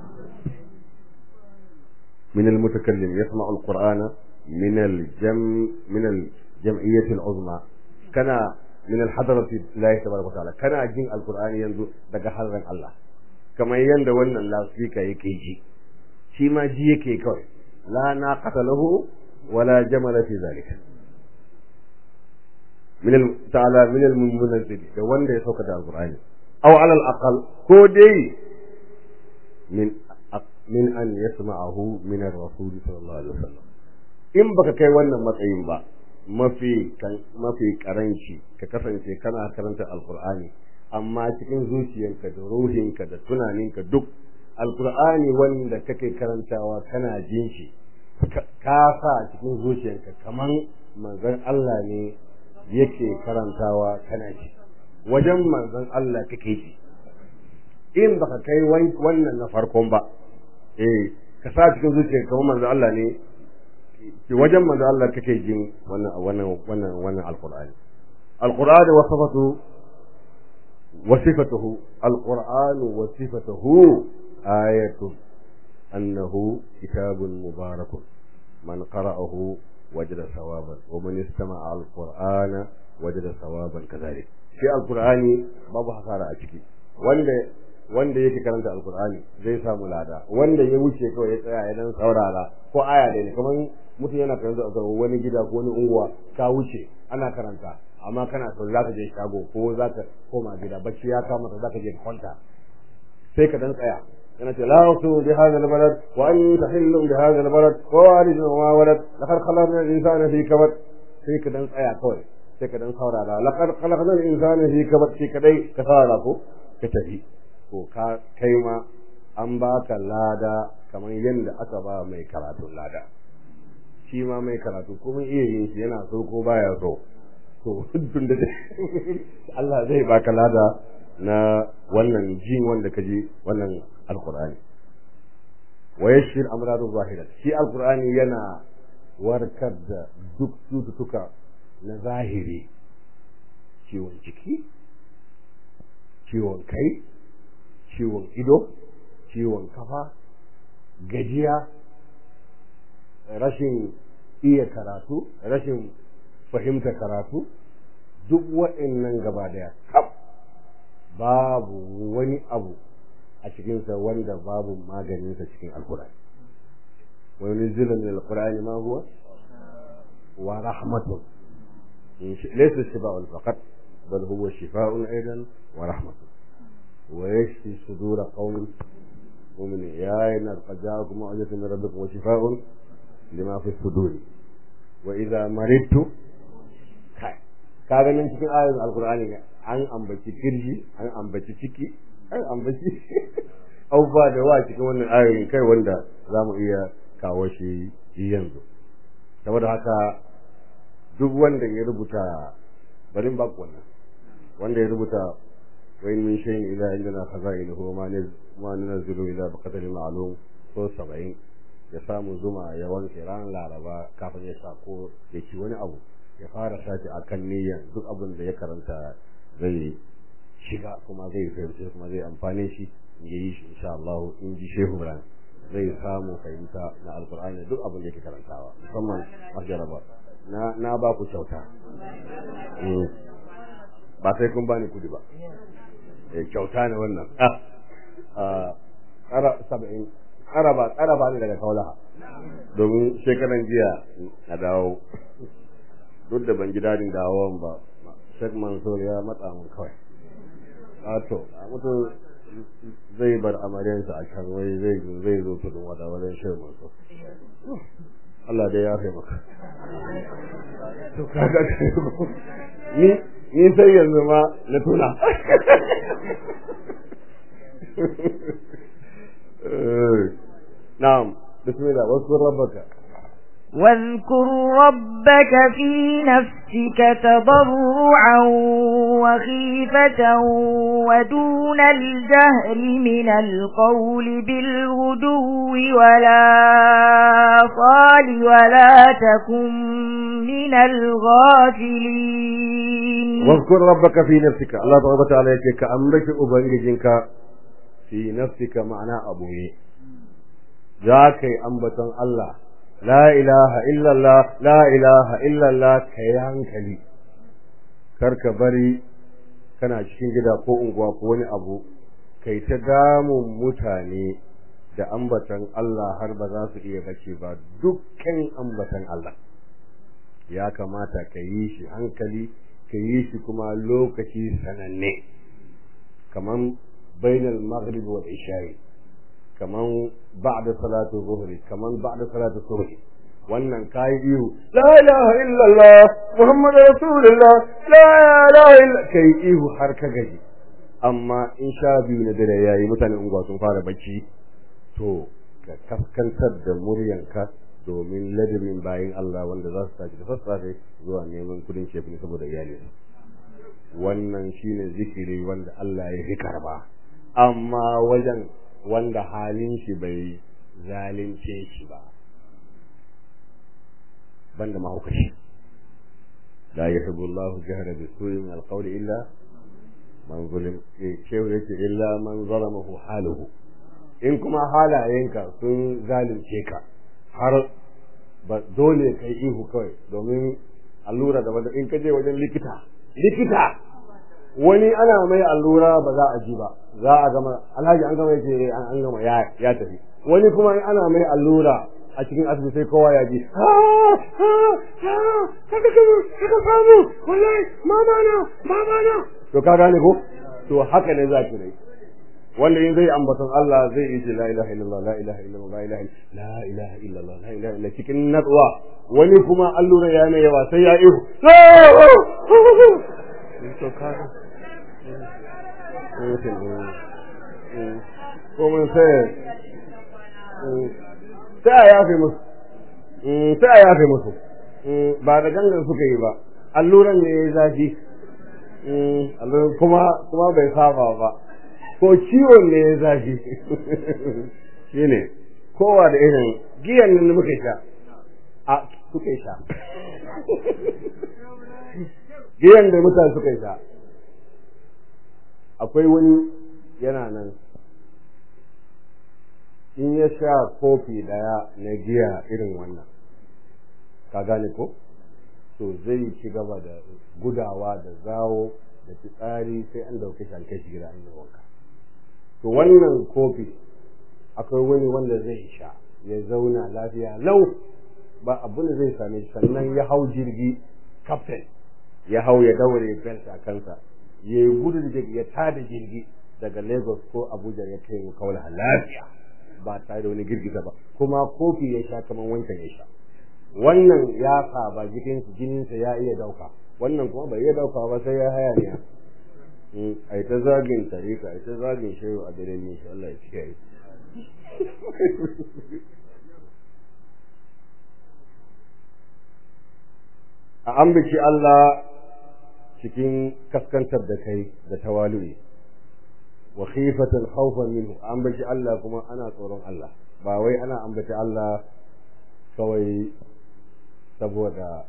من المتكلم يسمع القرآن من الجم من الجمعية العظمى kana min alhadarati lillahi tabaraka ta'ala kana jin alqur'ani yanzu daga hadarin Allah kamar yanda wannan lasfika yake ji shi ma ji yake kawai la naqata lahu wala jamala fi zalika min al ta'ala min al munazzil da wanda ya sauka da alqur'ani aw ala al aqal ko dai min min an yasma'ahu min ar-rasul sallallahu alaihi wasallam in baka kai wannan matsayin ba mafi mafi karanci ka kasance kana karanta alkur'ani amma cikin zuciyarka da ruhinka da tunaninka duk alkur'ani wanda kake karantawa kana jin shi ka sa cikin zuciyarka kaman manzon Allah ne yake karantawa kana ji wajen manzon Allah kake ji in baka kai wannan na farkon ba eh ka sa cikin zuciyarka kaman manzon Allah ne ki wajen manzo Allah kake jin wannan wannan wannan wannan alqur'ani alqur'ani wa sifatu wa sifatuhu alqur'anu wa sifatuhu ayatu annahu kitabun mubarakun man qara'ahu wajada sawaban wa man istama'a alqur'ana wajada sawaban kadhalik shi alqur'ani babu hasara a ciki wanda wanda yake karanta alqur'ani zai samu lada wanda ya wuce kawai ya tsaya ya dan saurara ko aya ne kamar mutum yana karanta a wani gida ko wani unguwa ka wuce ana karanta amma kana so za ka je shago ko za ka koma gida bacci ya kama ka za ka je ka kwanta sai ka dan tsaya yana ce la usu bi hadha albalad wa anta hillu bi hadha albalad wa walidun wa walad laqad khalaqna al-insana fi kabad sai ka dan tsaya kawai sai ka dan saurara laqad khalaqnal insana fi kabad sai kadai ka saurara ko ka tafi ko ka kai ma an baka lada kamar yadda aka ba mai karatun lada shi ma mai karatu kuma iya yin shi yana so ko baya so to tun da Allah zai baka lada na wannan jin wanda kaji wannan alqur'ani wa yashfir amradu zahira shi alqur'ani yana warkar da duk cututtuka na zahiri ciwon ciki ciwon kai ciwon ido ciwon kafa gajiya rashin iya karatu rashin fahimta karatu duk waɗannan gaba daya kaf babu wani abu a cikinsa wanda babu maganinsa cikin alkurani wani zilin alkurani ma huwa wa rahmatun laysa shifa'un faqat bal huwa shifa'un aidan wa rahmatun wa yashfi sudura qaumin mu'minin ya ayyuhal qad ja'akum ma'jizatun min rabbikum wa shifa'un lima fi suduri wa idza maridtu kai kaga nan cikin ayoyin alqur'ani ne an ambaci kirji an ambaci ciki an ambaci abubuwa da wa cikin wannan ayoyin kai wanda za mu iya kawo shi yanzu saboda haka duk wanda ya rubuta barin ba wannan wanda ya rubuta wa in min shay'in ila indana khaza'inuhu ma ma nunzilu ila biqadri ma'lum so 70 ya samu zuma ya wanke ran laraba kafin ya sa ko ya ci wani abu ya fara sashi akan niyyar duk abin da ya karanta zai shiga kuma zai fahimci kuma zai amfane shi ya yi shi insha Allah in ji Shehu Ibrahim zai samu fahimta na Alkur'ani duk abin da yake karantawa musamman majaraba na na ba ku kyauta ba sai kun bani kudi ba eh kyauta ne wannan ah ara saba'in araba araba ne daga kaulaha domin shekaran jiya na dawo duk da ban ji dadin dawon ba Sheikh Mansur ya matsa mun kawai wato mutum zai bar amaryarsa a can wai zai zai zo tudun wada wajen Sheikh Mansur Allah dai ya fi maka to kaga ni ni sai yanzu ma na tuna نعم بسم الله واذكر ربك واذكر ربك في نفسك تضرعا وخيفة ودون الجهر من القول بالغدو ولا صال ولا تكن من الغافلين واذكر ربك في نفسك الله تبارك وتعالى كأمرك أبنجنك في نفسك معنى أبوي ذاك أنبتن الله la ilaha illallah la ilaha illallah ka yi hankali karka bari kana cikin gida ko unguwa ko wani abu kai ta damun mutane da ambatan Allah har ba za su iya bace ba dukkan ambatan Allah ya kamata ka yi shi hankali ka yi shi kuma lokaci sananne kaman bainal maghrib wal isha'i kaman ba'da salatu zuhri kaman ba'da salatu subhi wannan kai ihu la ilaha illallah muhammadu rasulullah la ilaha illa kai ihu har ka gaji amma in sha biyu na dare yayi mutane unguwa sun fara bacci to ka kaskantar da muryanka domin ladamin bayin Allah wanda za su tashi da sassafe zuwa neman kudin shefini saboda iyali wannan shine zikiri wanda Allah ya fi karba amma wajen wanda halin shi bai zalunce shi ba banda mahaukaci la yuhibbu Allah jahra bi su'i min al-qawl illa man zulim shehu yake illa man zalamahu haluhu in kuma halayenka sun zalunce ka har ba dole kai ihu kawai domin allura da in ka je wajen likita likita wani ana mai allura ba za a ji ba za a gama alhaji an gama yake an gama ya ya tafi wani kuma ana mai allura a cikin asibiti sai kowa ya ji kaka kaka samu wallahi mama na mama na to ka gane ko to haka ne za ki rai wanda in zai ambaton Allah zai yi ce la ilaha illallah la ilaha illallah la ilaha la ilaha illallah la ilaha illallah cikin natsuwa wani kuma allura ya mai yawa sai ya ihu to kaga ko mun sai sai a yafe musu sai a yafe musu ba da gangan suka yi ba alluran ne ya zafi kuma kuma bai saba ba ko ciwon ne ya zafi shi ne kowa da irin giyan nan muka sha a suka sha giyan da mutane suka sha akwai wani yana nan in ya sha kofi daya na giya irin wannan ka gane ko to zai ci gaba da gudawa da zawo da fitsari sai an dauke shi an kai shi gida an yi wanka to wannan kofi akwai wani wanda zai sha ya zauna lafiya lau ba abin da zai same shi sannan ya hau jirgi captain ya hau ya daure belt a kansa ya yi gudu da ya tada jirgi daga lagos ko abuja ya kai mu kawai lafiya ba tare da wani girgiza ba kuma kofi ya sha kamar wancan ya sha wannan ya saba jikin jininsa ya iya dauka wannan kuma bai iya dauka ba sai ya haya ne a yi ta zagin tarika a yi ta zagin shehu a dare ne shi Allah ya kiyaye a ambaci Allah cikin kaskantar da kai da tawali'i wa khifatan khawfan minhu ambaci Allah kuma ana tsoron Allah ba wai ana ambaci Allah kawai saboda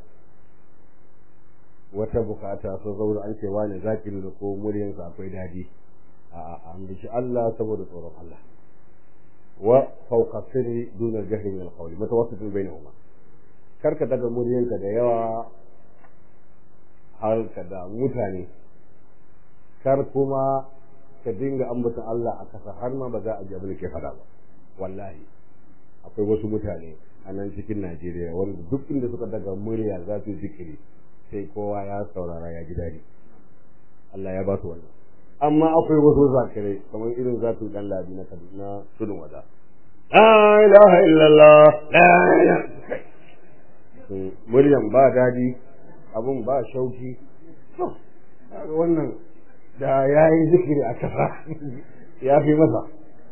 wata bukata so zaura an ce wani zaki da ko muryansa akwai dadi a ambaci Allah saboda tsoron Allah wa fawqa sirri duna jahri min al-qawli mutawassitun bainahuma karka daga muryanka da yawa har ka da mutane kar kuma ka dinga ambata Allah a kasa har ma ba za a ji abin da ke faɗa ba wallahi akwai wasu mutane a nan cikin Najeriya wanda duk inda suka daga murya za su zikiri sai kowa ya saurara ya ji daɗi Allah ya ba su wannan amma akwai wasu zakirai kamar irin zatu dan labi na Kaduna tudun wada la ilaha illallah la ilaha muryan ba dadi abun ba shauki wannan da ya yi zikiri a kasa ya fi masa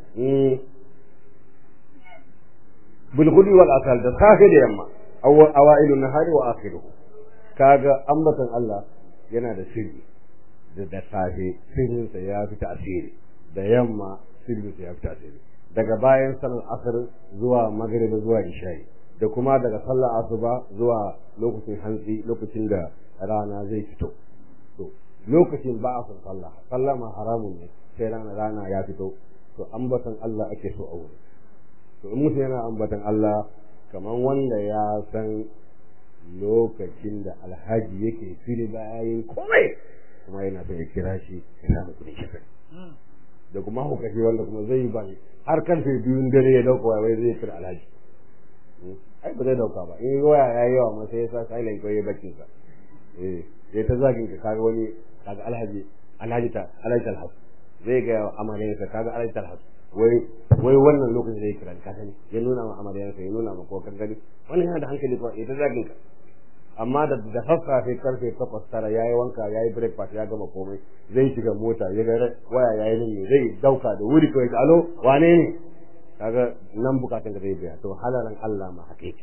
bulgudi wal asal da safe da yamma awailu nahari wa akhiruhu kaga ambatan Allah yana da sirri da da safe sirrinsa ya fi tasiri da yamma sirrinsa ya fi tasiri daga bayan salar asar zuwa maghrib zuwa isha'i da kuma daga sallar asuba zuwa lokacin hantsi lokacin da rana zai fito to lokacin ba a son sallah sallah ma haramun ne sai rana rana ya fito to ambatan Allah ake so a wuri to in mutum yana ambatan Allah kamar wanda ya san lokacin da alhaji yake fili bayan komai kuma yana son ya kira shi ya samu kuɗin shafin da kuma hukaci wanda kuma zai yi bani har karfe biyun dare ya dauka wai zai kira alhaji ai ba zai dauka ba in waya ya yi yawa ma sai ya sa silent ko ya bakin sa eh sai ta zagin ka kaga wani kaga alhaji alhaji ta alhaji talhas zai ga amaryansa kaga alhaji talhas wai wai wannan lokacin da ya kira ka sani ya nuna ma amaryansa ya nuna ma ko kan gani wannan yana da hankali ko ita zagin ka amma da da sassafe karfe takwas tara yayi wanka yayi breakfast ya gama komai zai shiga mota ya ga waya yayi nan ne zai dauka da wuri kawai alo wane ne kaga nan bukatun ka zai biya to halalan Allah ma hakiki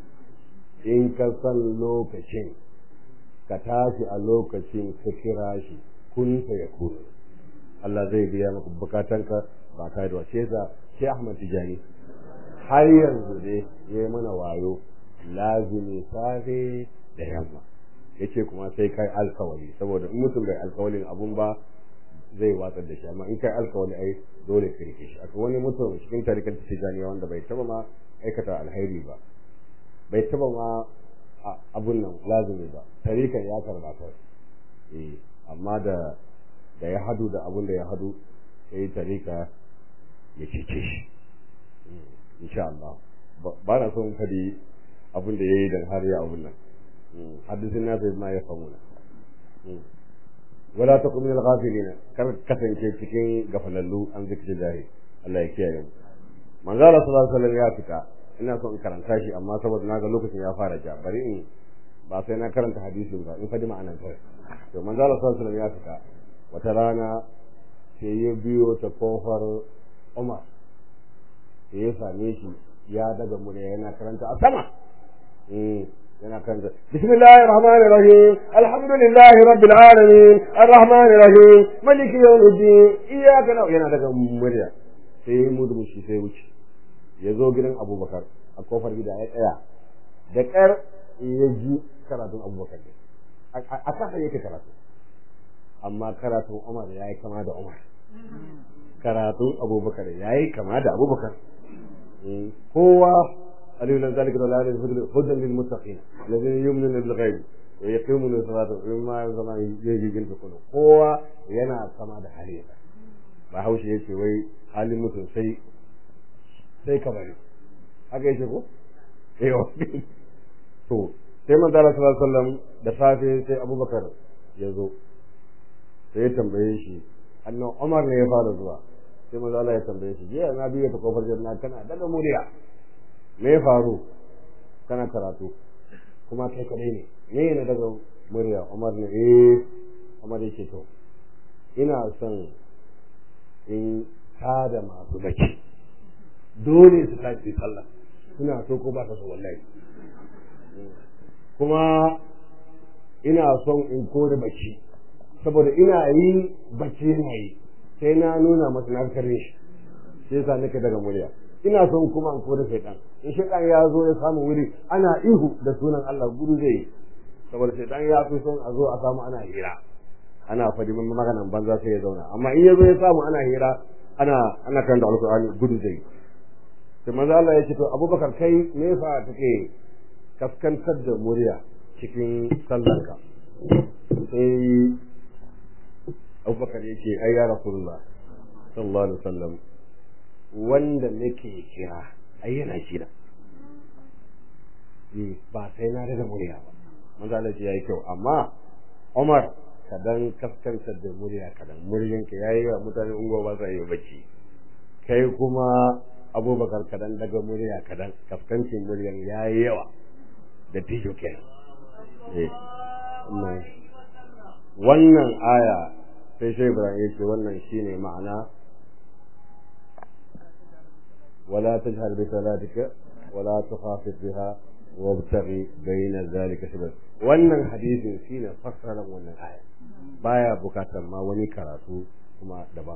in ka san lokacin ka tashi a lokacin ka kira shi kun ta ya kun Allah zai biya maka bukatanka ba kai da wace sa sai Ahmad Tijani har yanzu dai yayi mana wayo lazimi safe da yamma yace kuma sai kai alkawari saboda in mutum bai alkawarin abun ba zai watsar da shi amma in kai alkawari ai dole ka rike shi akwai wani mutum cikin tarikan tijaniya wanda bai taba ma aikata alheri ba bai taba ma abun nan lazimi ba tarikan ya karba ta eh amma da da ya hadu da abun da ya hadu sai tarika ya cece shi insha Allah ba na son kadi abin da ya yi don har ya abin nan hadisin na sai ma ya famu na wala takum min al-ghafilin kar kasance cikin gafalallu an zikri lahi Allah ya kiyaye mu manzo Allah sallallahu alaihi wasallam ya fita ina so in karanta shi amma saboda naga lokacin ya fara ja bari in ba sai na karanta hadisin ba in fadi ma'anar kawai to manzo Allah sallallahu alaihi wasallam ya fita wata rana sai ya biyo ta kofar Umar sai ya same shi ya daga murya yana karanta a sama yana karanta bismillahir rahmanir rahim alhamdulillahi rabbil alamin arrahmanir rahim maliki yawmiddin iyyaka na'budu yana daga murya sai ya mudu shi sai wuce ya zo gidan Abubakar a kofar gida ya tsaya da ƙar ya ji karatun Abubakar ne a kasa yake karatu amma karatun Umar ya yi kama da Umar karatun Abubakar ya yi kama da Abubakar kowa alilan zalika da lalai hudan lil muttaqin alladhina yu'minuna bil ghaib wa yaqimuna salata wa mimma yazama yajibin kullu kowa yana kama da hali ba haushe yace wai halin mutum sai sai ka bari haka yake ko eh to sai manzo Allah sallallahu alaihi wasallam da safe sai Abubakar ya zo sai ya tambaye shi annan Umar ne ya fara zuwa sai manzo Allah ya tambaye shi jiya na biyo ta kofar janna kana daga muriya me ya faru kana karatu kuma kai kadai ne me ne daga murya Umar ne eh Umar yake to ina son in tada masu bacci dole su tashi sallah suna so ko ba ta so wallahi kuma ina son in kore bacci saboda ina yi bacci yana yi sai na nuna masa na kare shi sai yasa nake daga murya ina son kuma in kore shaitan in shaitan ya zo ya samu wuri ana ihu da sunan Allah gudu zai yi saboda shaitan ya fi son a zo a samu ana hira ana fadi maganan banza sai ya zauna amma in ya zo ya samu ana hira ana ana karanta alkur'ani gudu zai yi sai manzo Allah ya ce to Abubakar kai me fa take kaskantar da murya cikin sallarka sai Abubakar ya ce ai ya Rasulullah sallallahu alaihi wasallam wanda nake kira ai yana kira eh ba sai na daga murya ba manzo Allah ya yi kyau amma Umar kadan kaskantar da murya kadan muryanka yayi wa mutane ungo ba sa yi bacci kai kuma abubakar kadan daga murya kadan kaskancin muryan ya yi yawa da tijo kenan wannan aya sai shi ibrahim ya ce wannan shine ma'ana wala tajhar bi salatika wala tukhafit biha wabtaghi bayna zalika sabab wannan hadisin shine fassarar wannan aya baya bukatar ma wani karatu kuma daban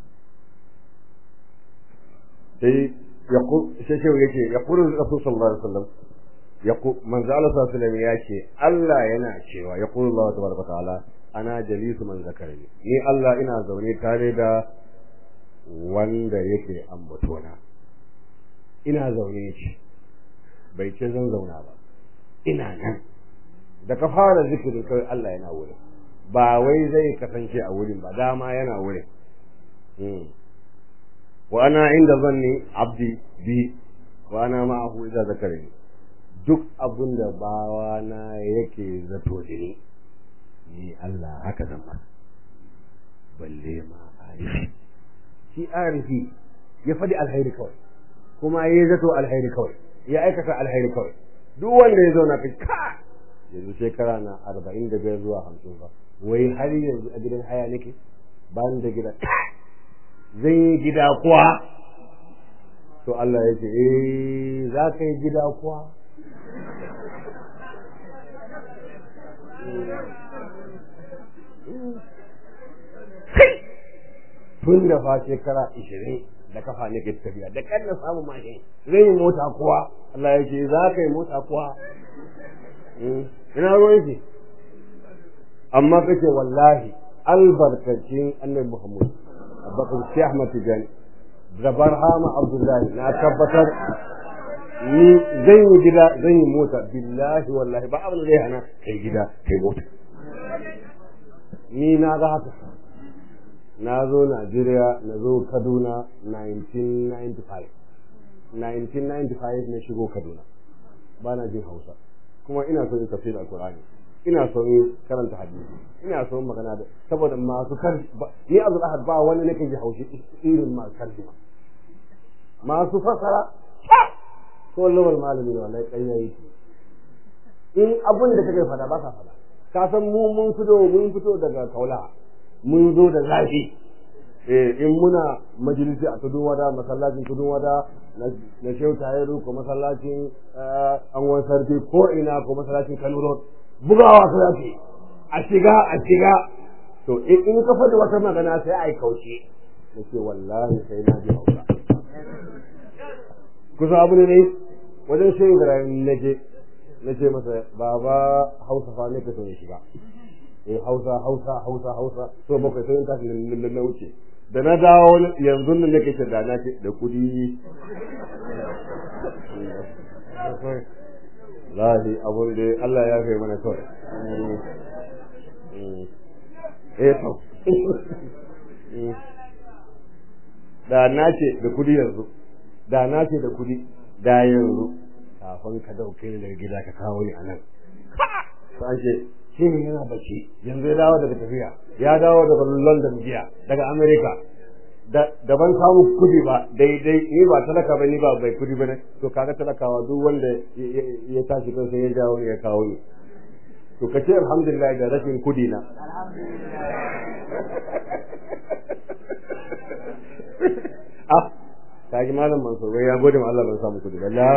sai yaqul sai sai yake yaqulu rasul sallallahu alaihi wasallam yaqul manzo Allah sallallahu alaihi wasallam yace Allah yana cewa yaqulu Allah tabaraka ta'ala ana jalisu man zakarani ni Allah ina zaune tare da wanda yake ambatona ina zaune shi bai ce zan zauna ba ina nan da ka fara zikirin kai Allah yana wurin ba wai zai kasance a wurin ba dama yana wurin wa ana inda zanni abdi bi wa ana ma'ahu idza zakarani duk abin da bawa na yake zato da ni ni Allah haka zan masa balle ma arifi shi arifi ya faɗi alhairi kawai kuma ya zato alhairi kawai ya aikata alhairi kawai duk wanda ya zauna kai ka yanzu shekara na arba'in da biyar zuwa hamsin ba wai har yanzu a gidan haya nake ba ni da gida zan yi gida kuwa to Allah ya ce eh za ka yi gida kuwa tun da fa shekara ishirin da kafa ne ke tafiya da kan na samu mashin zai yi mota kuwa Allah ya ce za ka yi mota kuwa ina ruwan shi amma kace wallahi albarkacin annabi Muhammad Abubakar Sheikh Ahmad Tijani da Barhama Abdullahi na tabbatar ni zan yi gida zan yi mota billahi wallahi ba abin da zai hana kai gida kai mota ni na ga haka na zo Najeriya na zo Kaduna 1995 1995 na shigo Kaduna ba na jin Hausa kuma ina so in tafsir alkur'ani ina son karanta hadisi ina son magana da saboda masu kar ni Abdul Ahad ba wani nake ji haushi irin masu karjima masu fasara ko lawal malami ne wallahi ƙarya yake in abin da kake fada ba ka fada ka san mu mun fito mun fito daga kaula mun zo da zafi eh in muna majalisi a tudun wada masallacin tudun wada na shehu tayiru ko masallacin angon sarki ko ina ko masallacin kano road bugawa su yake a shiga a shiga to in ka faɗi wata magana sai a yi kaushe na ce wallahi sai na ji hausa kusa abu ne ne wajen shehu ibrahim na je na ce masa baba hausa fa ne ka so ya shiga eh hausa hausa hausa hausa so bakwai sai in tashi na wuce da na dawo yanzu nan nake ce da na ce da kudi lahi abun da Allah ya kai mana kawai eh to da na ce da kudi yanzu da na ce da kudi da yanzu kafin ka dauke ni daga gida ka kawo ni a nan an ce shi ne yana bacci yanzu ya dawo daga tafiya ya dawo daga london jiya daga america da ban samu kudi ba daidai ni ba talaka ba ni ba bai kudi ba ne to kaga talakawa duk wanda ya tashi kan sai ya dawo ya kawo ni to ka ce alhamdulillah da rashin kudi na ah kaji malam mansur wai ya gode ma Allah ban samu kudi ba la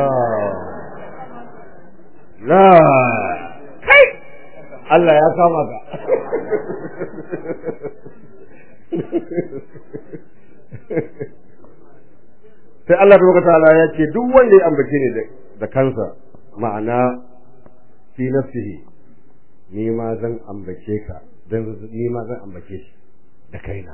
la kai Allah ya kama ka sai Allah tabaraka ta'ala ya ce duk wanda ya ambace ni da kansa ma'ana fi nafsihi ni ma zan ambace ka dan ni ma zan ambace shi da kaina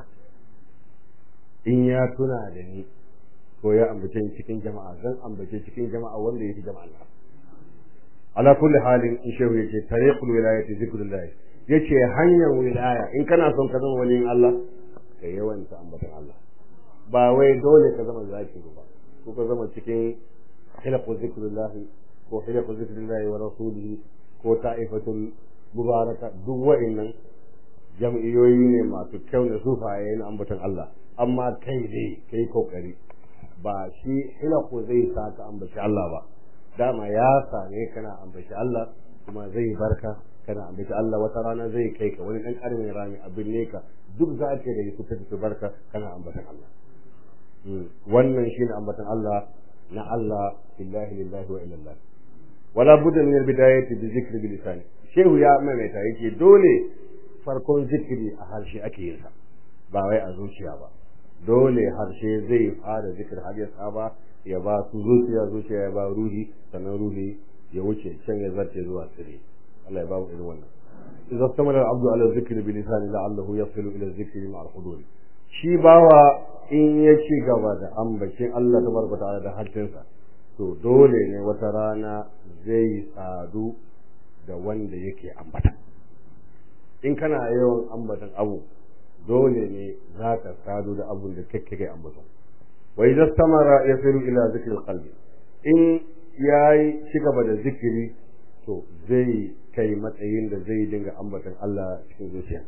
in ya tuna da ni ko ya ambace ni cikin jama'a zan ambace cikin jama'a wanda yake jama'a Allah ala kulli halin in shehu yace tariqul wilayati zikrullah yace hanyar wilaya in kana son ka zama waliyin Allah ka yawanta ambatan Allah ba wai dole ka zama zakiri ba ko ka zama cikin hilaqu zikrullah ko hilaqu zikrullah wa rasulihi ko ta'ifatul mubaraka duk wa'annan jam'iyoyi ne masu kyau da sufaye na ambatan Allah amma kai dai kai kokari ba shi hilaqu zai sa ka ambaci Allah ba dama ya same kana ambaci Allah kuma zai barka kana ambaci Allah wata rana zai kai ka wani dan karamin rami abin ne ka duk za ka da su tafi barka kana ambatan Allah wannan shine ambatan Allah na Allah billahi lillahi wa illallah wala budda min albidayati bi zikri bi lisani shehu ya maimaita yake dole farkon zikiri a harshe ake yin sa ba wai a zuciya ba dole harshe zai fara zikir har ya saba ya ba su zuciya zuciya ya ba ruhi sannan ruhi ya wuce can ya zarce zuwa sirri Allah ya ba mu irin wannan idza istamala al-abdu ala dhikri bi lisani la'allahu yasilu ila dhikri ma'a al-hudud shi bawa in ya ci gaba da ambacin Allah tabaraka ta'ala da harshensa to dole ne wata rana zai sadu da wanda yake ambata in kana yawan ambatan abu dole ne za ka sadu da abun da kake ambata wa idza istamara yasiru ila zikri alqalbi in yayi ci gaba da zikiri to zai kai matsayin da zai dinga ambatan Allah cikin zuciya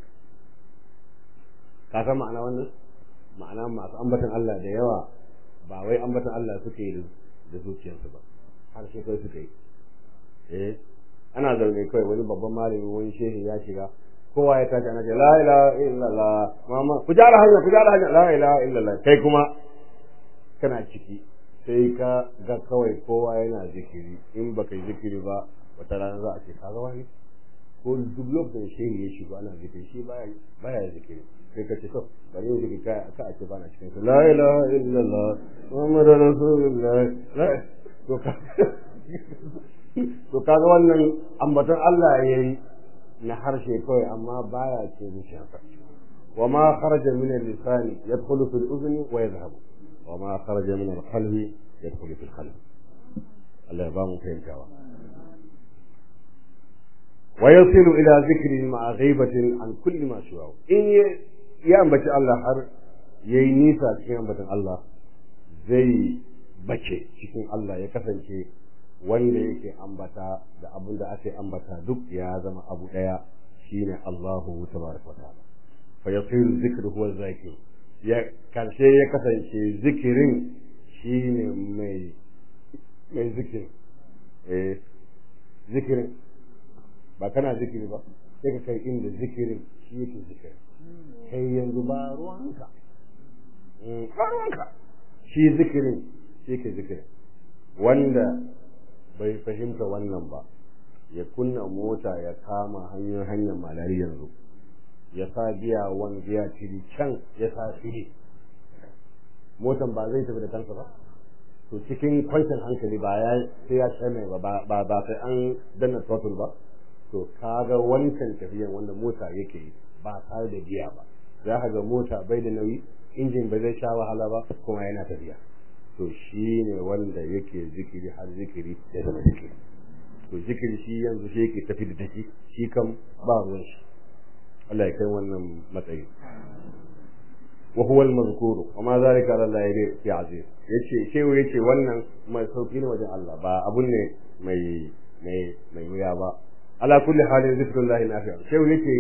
ka san ma'ana wannan ma'ana masu ambatan Allah da yawa ba wai ambatan Allah suke yi da zuciyarsu ba har sai kai suke yi eh ana zaune kai wani babban malami wani shehi ya shiga kowa ya tashi ana ce la ilaha illallah mama ku jara hanya ku jara hanya la ilaha illallah kai kuma kana ciki sai ka ga kawai kowa yana zikiri in baka yi zikiri ba wata rana za a ce ka ga wani ko duk lokacin shehi ya shigo ana zikiri shi baya baya zikiri sai ka ce to bari yin zikiri ka ka a ce bana cikin su la ilaha illallah muhammadu rasulullah to ka to kaga wannan ambaton Allah yayi na harshe kawai amma baya ce zuciyarsa wa ma kharaja min al-lisani yadkhulu fi al-udhni wa yadhhabu wa ma kharaja min al-qalbi yadkhulu fi al-qalb Allah ya ba mu fahimtawa wa yasilu ila dhikri ma'a ghaibatin an kulli ma siwahu in ya ambaci Allah har yayi nisa cikin ambatan Allah zai bace cikin Allah ya kasance wanda yake ambata da abin da ake ambata duk ya zama abu daya shine Allahu tabaraka wa ta'ala fa yasiru zikru huwa zakir ya karshe ya kasance zikirin shine mai mai zikirin eh zikirin ba kana zikiri ba sai ka kai inda zikirin shi yake zikirin kai yanzu ba ruwanka ba ruwanka shi zikirin shi yake zikirin wanda bai fahimta wannan ba ya kunna mota ya kama hanyar hanyar malari yanzu ya sa giya wan giya tiri can ya sa fili motan ba zai tafi da kansa ba to cikin kwancin hankali ba ya sai ya ce mai ba ba ba sai an danna throttle ba to kaga wancan tafiyan wanda mota yake yi ba tare da giya ba za ka ga mota bai da nauyi injin ba zai sha wahala ba kuma yana tafiya to shi ne wanda yake zikiri har zikiri ya zama zikiri to zikiri shi yanzu shi yake tafi da take shi kam ba ruwan shi Allah ya kai wannan matsayi wa huwa al-mazkuru wa ma zalika ala Allah bi aziz yace shehu yace wannan mai sauki ne wajen Allah ba abun ne mai mai mai wuya ba ala kulli halin zikrullahi nafi'a shehu yace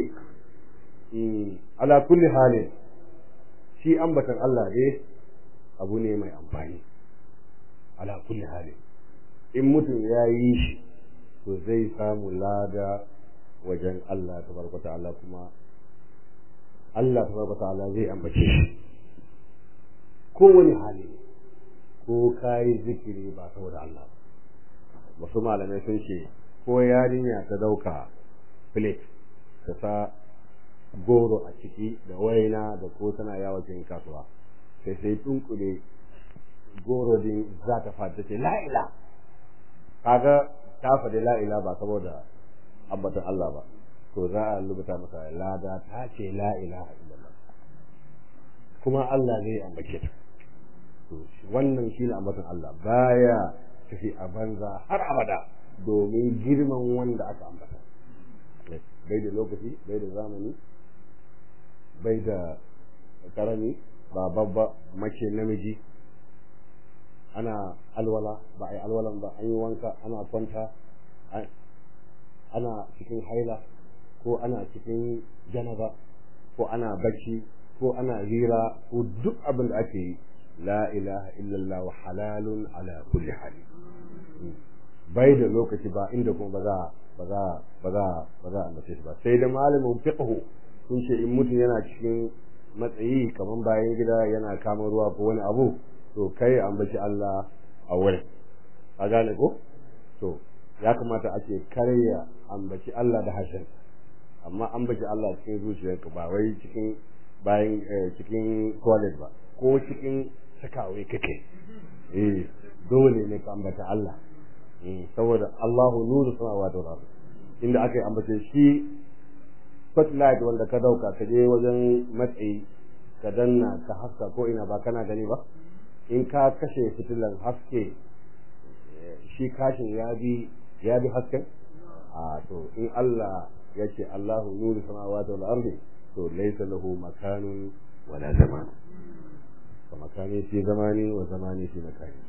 ala kulli halin shi ambatan Allah ne abu ne mai amfani ala kulli halin in mutum ya yi shi to zai samu lada wajen Allah tabaraka ta'ala kuma Allah tabaraka ta'ala zai ambace shi kowane hali ko kayi zikiri ba saboda Allah wasu malamai sun ce ko yarinya ta dauka plate ta sa goro a ciki da waina da ko tana yawa cikin kasuwa sai sai tunkule goro din za ta fata ce la'ila kaga ta faɗi la'ila ba saboda abbatan Allah ba to za a rubuta masa lada ta ce la'ila illallah kuma Allah zai ambace ta to wannan shine abbatan Allah baya tafi a banza har abada domin girman wanda aka ambata bai da lokaci bai da zamani bai da karami ba babba mace namiji ana alwala ba a yi alwalan ba an yi wanka ana kwanta ana cikin haila ko ana cikin janaba ko ana bacci ko ana hira ko duk abin da ake yi la ilaha illallah wa halalun ala kulli hali bai da lokaci ba inda kuma ba za ba za ba za ba za a mace shi ba sai da malamin fiqhu sun ce in mutum yana cikin matsayi kamar bayan gida yana kama ruwa ko wani abu to kai ambaci Allah a wurin a gane ko to ya kamata ake karya ambaci Allah da harshen amma ambaci Allah cikin zuciyarka ba wai cikin bayan cikin toilet ba ko cikin sakawai kake eh dole ne ka ambata Allah saboda Allahu nuru samawati wal ardh inda aka ambace shi spotlight wanda ka dauka ka je wajen matsayi ka danna ka haska ko ina ba kana gani ba in ka kashe fitilan haske shi kashin ya bi ya bi hasken a to in Allah ya ce Allahu nuru samawati wal ardi to laysa lahu makanun wala zaman fa makani fi zamani wa zamani fi makani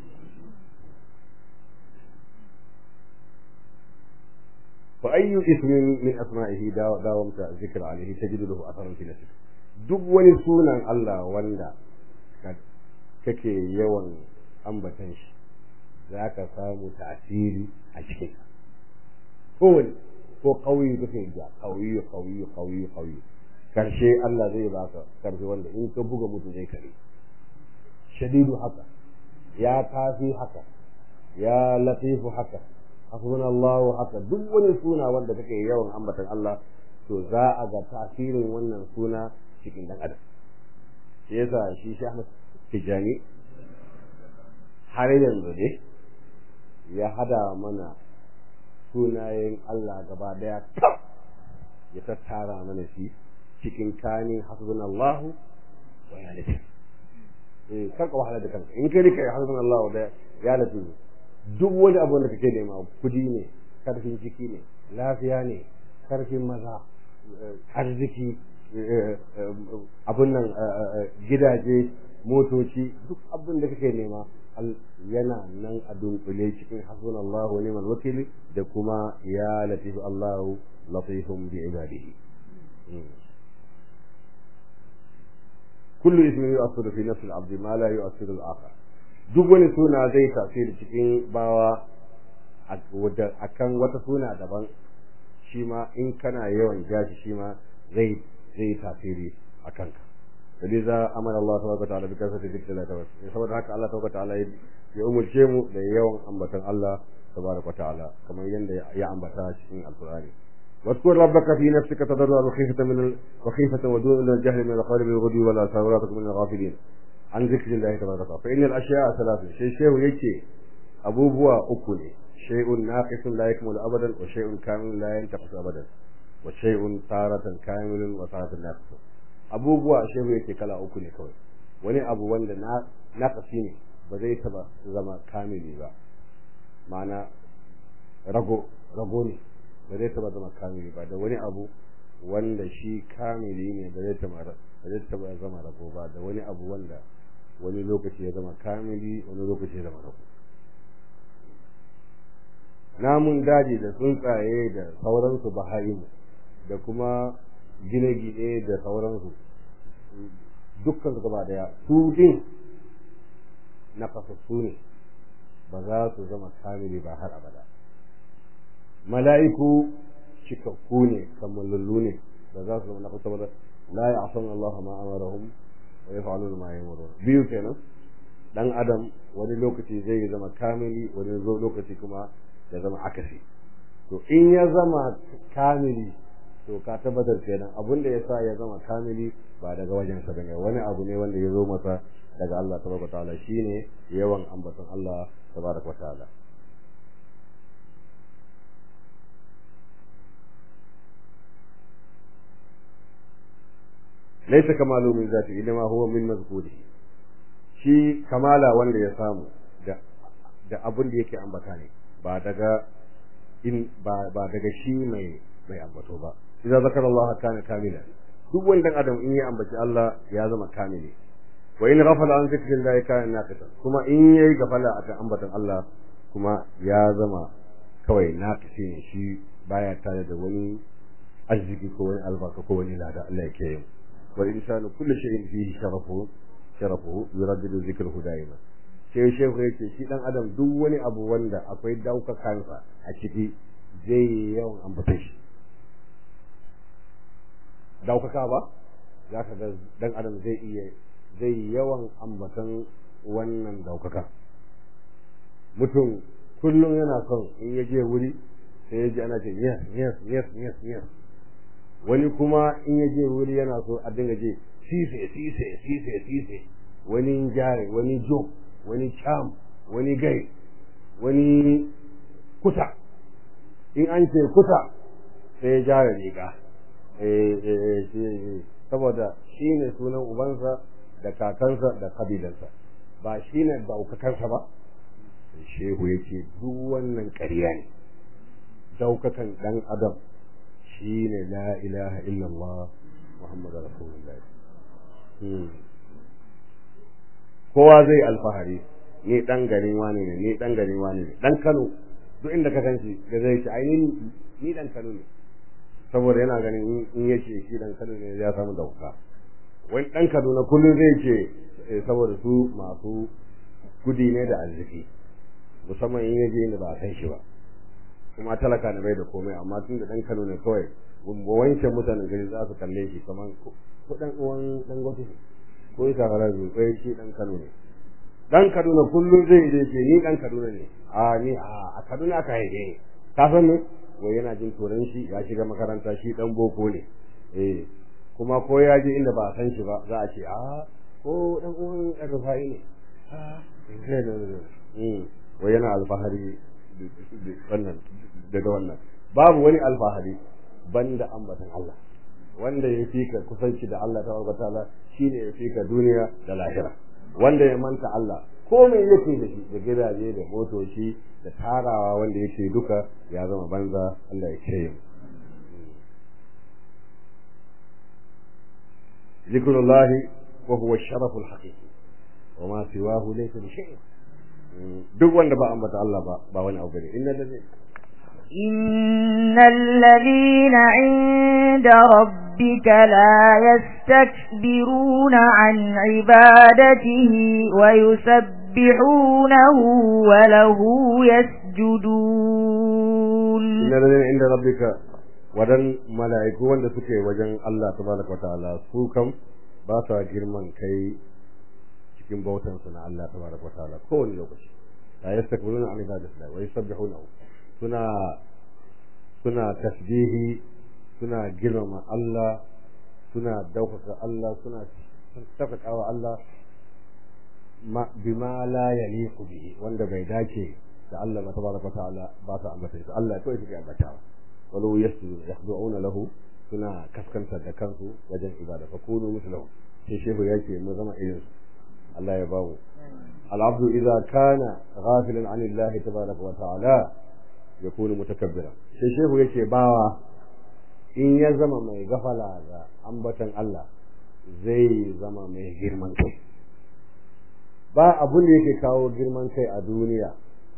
فأي اسم من أسمائه داومت الذكر عليه تجد له أثرا في نفسك duk wani sunan Allah wanda kake yawan ambatan shi za ka samu tasiri a cikin kowane ko ƙauye kake ja ƙauye ƙauye ƙauye ƙauye karshe Allah zai baka karshe wanda in ka buga mutu zai kare shadidu haka ya kafi haka ya latifu haka hasbuna Allah haka duk wani suna wanda kake yawan ambatan Allah to za a ga tasirin wannan suna cikin dan adam shi yasa shi shi Ahmad Tijani har yanzu dai ya hada mana sunayen Allah gaba daya kaf ya tattara mana shi cikin kanin hasbunallahu wa ya latif eh karka wahala da kanka in kai kai hasbunallahu da ya latif duk wani abu da kake nema kudi ne karfin jiki ne lafiya ne karfin maza arziki abun nan gidaje motoci duk abin da kake nema yana nan a dunkule cikin hasbunallahu wa ni'mal wakil da kuma ya latif Allahu latifun bi ibadihi kullu ismin yu'assiru fi nafsi al-abd ma la yu'assiru al-akhar duk wani suna zai tasiri cikin bawa akan wata suna daban shi ma in kana yawan jashi shi ma zai zai tasiri akan ka فلذا امر الله تبارك وتعالى بكثره ذكر الله تبارك saboda haka Allah tabaraka ta'ala ya umurce mu da yawan ambatan Allah tabaraka ta'ala kamar yanda ya ambata cikin alqur'ani واذكر ربك في نفسك تضرعا وخيفة من وخيفة ودون الجهل من القول بالغدو ولا ثوراتك من الغافلين عن ذكر الله تبارك وتعالى فإن الأشياء ثلاثة شيء شيء يكي أبو بوا أكل شيء ناقص لا يكمل أبدا وشيء كامل لا ينتقص أبدا وشيء تارة كامل وتارة ناقص abubuwa shehu yake kala uku ne kawai wani abu wanda na nakasi ne ba zai taba zama kamili ba ma'ana rago rago ne ba zai taba zama kamili ba da wani abu wanda shi kamili ne ba zai taba ba zai taba zama rago ba da wani abu wanda wani lokaci ya zama kamili wani lokaci ya zama rago namun daji da tsuntsaye da sauransu baha'imu da kuma gine-gine da sauransu dukkan gaba daya su din na kasassu ne ba za su zama kamili ba har abada mala'iku cikakku ne kammalallu ne ba za su zama na kusa ba la ya'sun Allah ma amarahum wa yaf'aluna ma yamurun biyu kenan dan adam wani lokaci zai zama kamili wani lokaci kuma ya zama akasi to in ya zama kamili to ka tabbatar kenan abin da yasa ya zama kamili ba daga wajen sa bane wani abu ne wanda ya zo masa daga Allah tabaraka ta'ala shine yawan ambaton Allah tabaraka ta'ala laysa kamalu min zati inma huwa min mazkurihi shi kamala wanda ya samu da da abin da yake ambata ne ba daga in ba ba daga shi mai mai ambato ba idza zakara Allah kana kamila duk wanda adam in ya ambaci Allah ya zama kamili wa in ghafala an zikrillah kana naqisa kuma in yayi gafala akan ambatan Allah kuma ya zama kawai naqisi ne shi baya tare da wani arziki ko wani albarka ko wani lada Allah yake yi wal insanu kullu shay'in fihi sharafu sharafu yuraddidu zikruhu daima sai shehu yake shi dan adam duk wani abu wanda akwai daukakansa a ciki zai yawan ambata shi daukaka ba za ka ga dan adam zai iya zai yawan ambatan wannan daukaka mutum kullum yana son in ya je wuri sai ya ji ana ce yes yes yes yes yes wani kuma in ya je wuri yana so a dinga je sise sise sise sise wani jare wani jo wani cham wani gai wani kuta in an ce kuta sai ya jare riga saboda shi ne sunan ubansa da kakansa da kabilansa ba shi ne daukakansa ba shehu ya ce duk wannan ƙarya ne daukakan ɗan adam shi ne la ilaha illallah muhammadu rasulullah kowa zai alfahari ni ɗan garin wani ne ni ɗan garin wani ne ɗan kano duk inda ka san shi da zai ce ai ni ɗan kano ne saboda yana ganin in ya ce shi dan Kano ne ya samu dauka wani dan Kaduna kullum zai ce saboda su masu kudi ne da arziki musamman in yaje inda ba a san shi ba kuma talaka ne bai da komai amma tun da dan Kano ne kawai gumbo wanke mutanen gari za su kalle shi kamar ko dan uwan dan gwati ko ita harabi ko shi dan Kano ne dan Kaduna kullum zai je ce ni dan Kaduna ne a ni a Kaduna aka haife ka san ne wai yana jin turan shi ya shiga makaranta shi dan boko ne eh kuma ko ya je inda ba a san shi ba za a ce a ko dan uwan Rufai ne a wai yana alfahari wannan daga wannan babu wani alfahari banda ambatan Allah wanda ya fi ka kusanci da Allah ta ta'ala shine ya fi ka duniya da lahira wanda ya manta Allah komai yake da shi da gidaje da motoci da tarawa wanda yake duka ya zama banza Allah ya ce zikrullah wa huwa sharaf alhaqiqi wa ma siwahu laysa bi shay duk wanda ba ambata Allah ba ba wani abu ne inna lillahi إن الذين عند ربك لا يستكبرون عن عبادته ويسبحونه وله يسجدون inna lillahi inda rabbika wadan mala'iku wanda suke wajen Allah tabaraka wataala su kam ba sa girman kai cikin bautan su na Allah tabaraka wataala kowane lokaci la yastakbiruna an ibadatihi wa yusabbihunahu suna suna tasbihi suna girmama Allah suna daukaka Allah suna tafakawa Allah ma bima la yaliqu bihi wanda bai dace da Allah tabaraka ta'ala ba sa ambata shi Allah kawai suke ambatawa walau yasjudu yakhdu'una lahu suna kaskanta da kansu wajen ibada fa kunu mislahu sai shehu yake mu zama irin Allah ya bamu al-abdu idza kana ghafilan 'an Allah tabaraka wa ta'ala yakunu mutakabbira sai shehu yake bawa in ya zama mai gafala ga ambatan Allah zai zama mai girman kai ba abun da yake kawo girman kai a duniya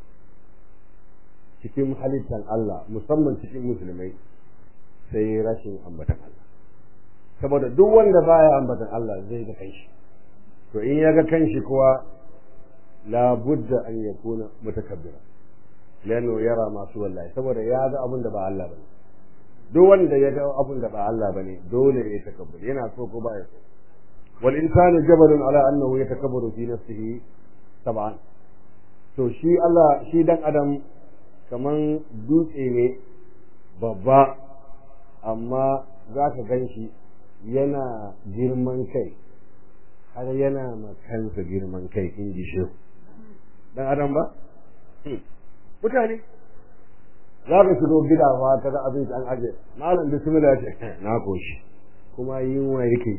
cikin halittar Allah musamman cikin musulmai sai rashin ambatan Allah saboda duk wanda baya ambatan Allah zai ga kanshi to in ya ga kanshi kuwa la budda an yakuna mutakabbira lano yara masu wallahi saboda ya ga abun da ba Allah bane duk wanda ya ga abun da ba Allah bane dole ya takabbur yana so ko baya so wal insanu jabalun ala annahu yatakabbaru fi nafsihi tab'an to shi Allah shi dan adam kaman dutse ne babba amma za ka gan shi yana girman kai har yana makansa girman kai in ji shi dan adam ba mutane za ka shigo gida fa ka ga abinci an aje malam bismillah ce na koshi kuma yunwa yake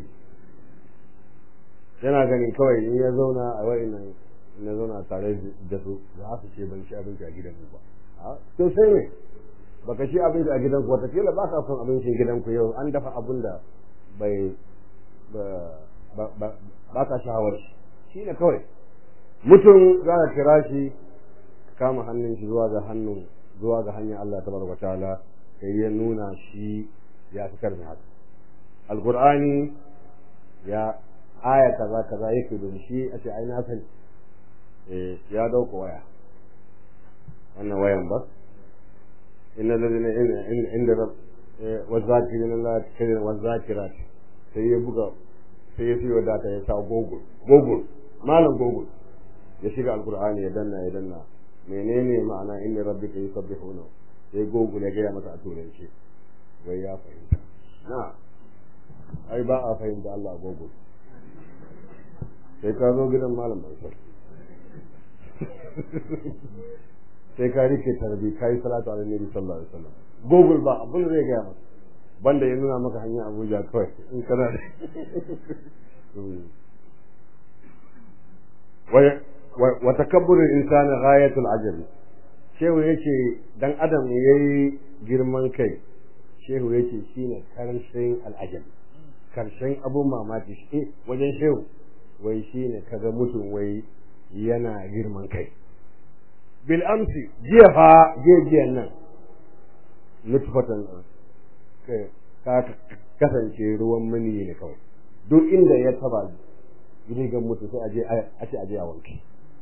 yana ganin kawai in ya zauna a wa'innan na zauna tare da su za su ce ban ci abinci a gidan ba to sai ne baka ci abinci a gidanku watakila ba ka son abincin gidanku yau an dafa abin da bai ba ka shawar shi shi ne kawai mutum za ka kira shi kama hannun shi zuwa ga hannun zuwa ga hanyar Allah ta barba ta'ala kai ya nuna shi ya fi karmi haka alqur'ani ya aya kaza kaza yake don shi a ce ai na sani eh ya dauka waya wannan wayan ba inna ladina inda rab wazakirin Allah kirin wazakirat sai ya buga sai ya siyo data ya sa google google malam google ya shiga alqur'ani ya danna ya danna menene ma'ana inna rabbika yusabbihuna sai google ya gaya masa a turanci wai ya fahimta na ai ba a fahimta Allah a google sai ka zo gidan malam Mansur sai ka rike tarbi ka yi salatu ala nabi sallallahu alaihi wasallam google ba abin zai gaya maka banda ya nuna maka hanyar abuja kawai in kana da wa takabburul insani ghayatul ajabi shehu yace dan adam yayi girman kai shehu yace shine karshen al'ajabi karshen abun mamaki shi wajen shehu wai shine kaga mutum wai yana girman kai bil amsi jiya fa jiyan nan nutfatan ka kasance ruwan mani ne kawai duk inda ya taba rigan mutu sai aje a ce aje a wanke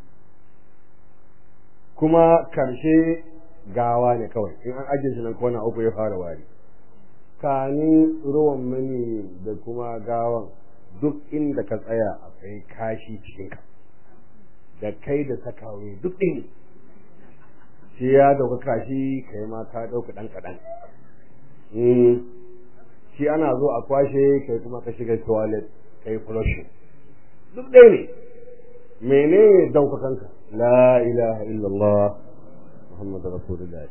kuma karshe gawa ne kawai in an ajiye shi nan kona uku ya fara wari kanin ruwan mani da kuma gawan duk inda ka tsaya akwai kashi cikinka da kai da sakawe duk ɗin shi ya dauka kashi kai ma ka dauka dan kadan shi ana zo a kwashe kai kuma ka shiga toilet kai flushing duk ɗaya ne menene daukakanka la ilaha illallah muhammadu rasulullah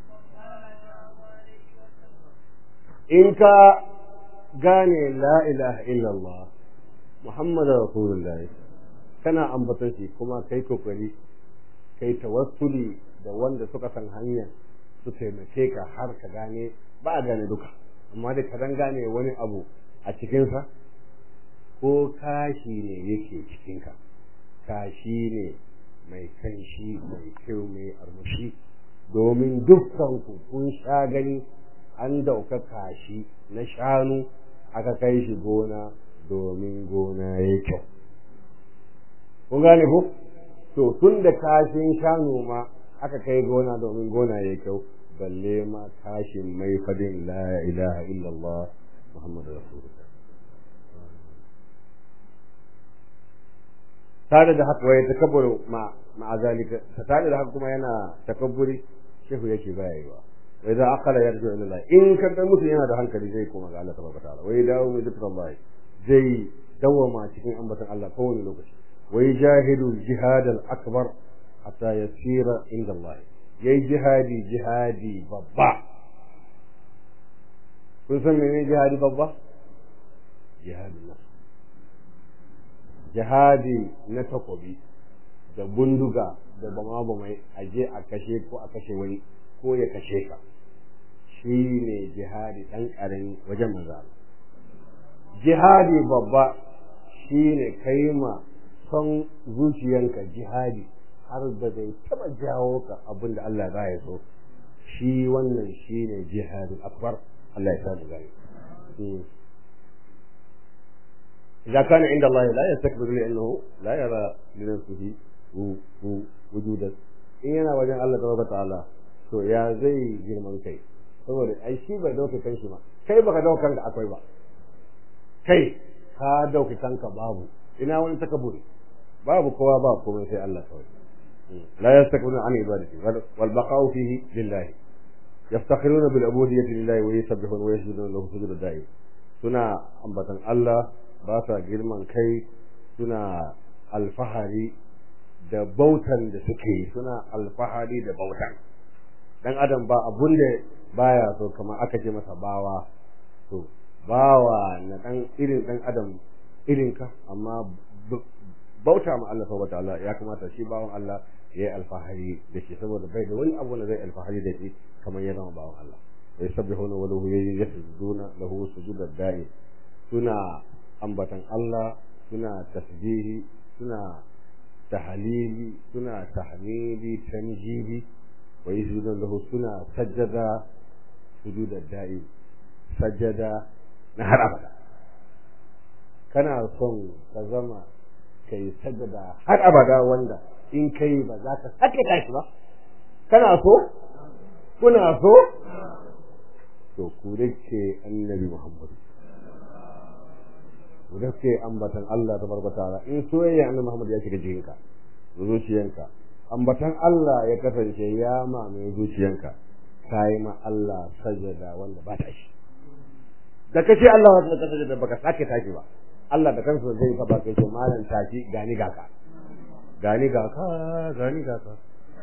in ka gane la ilaha illallah muhammadu rasulullah kana ambaton shi kuma kai kokari kai tawassuli da wanda suka san hanya su taimake ka har ka gane ba a gane duka amma da ka dan gane wani abu a cikinsa ko kashi ne yake cikinka kashi ne mai kanshi mai kyau mai armushi domin dukkan ku kun sha gani an dauka kashi na shanu aka kai shi gona domin gona ya kyau kun gane ko to tun da kashin shanu ma aka kai gona domin gona ya kyau balle ma kashin mai fadin la ilaha illallah muhammadu rasulullah tare da haka wai takabbur ma ma zalika tare da haka kuma yana takabburi shehu yake baya yi wa wai za akala yarju ila Allah in ka ga mutum yana da hankali zai koma ga Allah tabaraka ta'ala wai dawo mai zikrullah zai dawama cikin ambaton Allah kowane lokaci wai jahidu jihad al-akbar hatta yasira inda Allah yayi jihadi jihadi babba kun san menene jihadi babba jihadin nafs jihadi na takobi da bunduga da bama bamai aje a kashe ko a kashe wani ko ya kashe ka shi ne jihadi ɗan ƙarami wajen maza jihadi babba shi ne kai ma son zuciyanka jihadi har da zai taɓa jawo ka abin da Allah ya so shi wannan shi ne jihadi akbar Allah ya sa mu gani إذا كان عند الله لا يستكبر لأنه لا يرى لنفسه وجودا إن أنا وجه الله تبارك وتعالى to ya zai girman kai saboda ai shi bai dauke kanshi ba kai baka dauka kanka akwai ba kai ka dauke kanka babu ina wani takaburi babu kowa ba komai sai Allah kawai la yastakbiruna an ibadati wal baqa'u fihi lillahi yaftakhiruna bil ubudiyyati lillahi wa yusabbihuna wa yasjuduna lahu sujudan da'im suna ambatan Allah ba sa girman kai suna alfahari da bautan da suke suna alfahari da bautan dan adam ba abun da baya so kamar aka ce masa bawa to bawa na dan irin dan adam irin ka amma bauta ma Allah subhanahu wataala ya kamata shi bawan Allah ya yi alfahari da shi saboda bai da wani abu da zai alfahari da shi kamar ya zama bawan Allah wa yusabbihuna wa lahu yasjuduna lahu sujudad da'i suna ambatan Allah suna tasbihi suna tahlili suna tahmidi tanjibi wa yasjudun lahu suna sajjada sujudad da'i sajjada na har abada kana son ka zama kai sajjada har abada wanda in kai ba za ka sake tashi ba kana so kuna so to ku dake annabi Muhammad ku dake ambatan Allah tabaraka ta'ala in soyayya annabi Muhammad ya shiga jikinka zuciyanka ambatan Allah ya kasance ya mamaye zuciyanka kai ma Allah sajada wanda ba ta shi da kace Allah wata ka sajada baka sake tashi ba Allah da kansa zai taba kai ce malan tashi gani gaka gani gaka gani gaka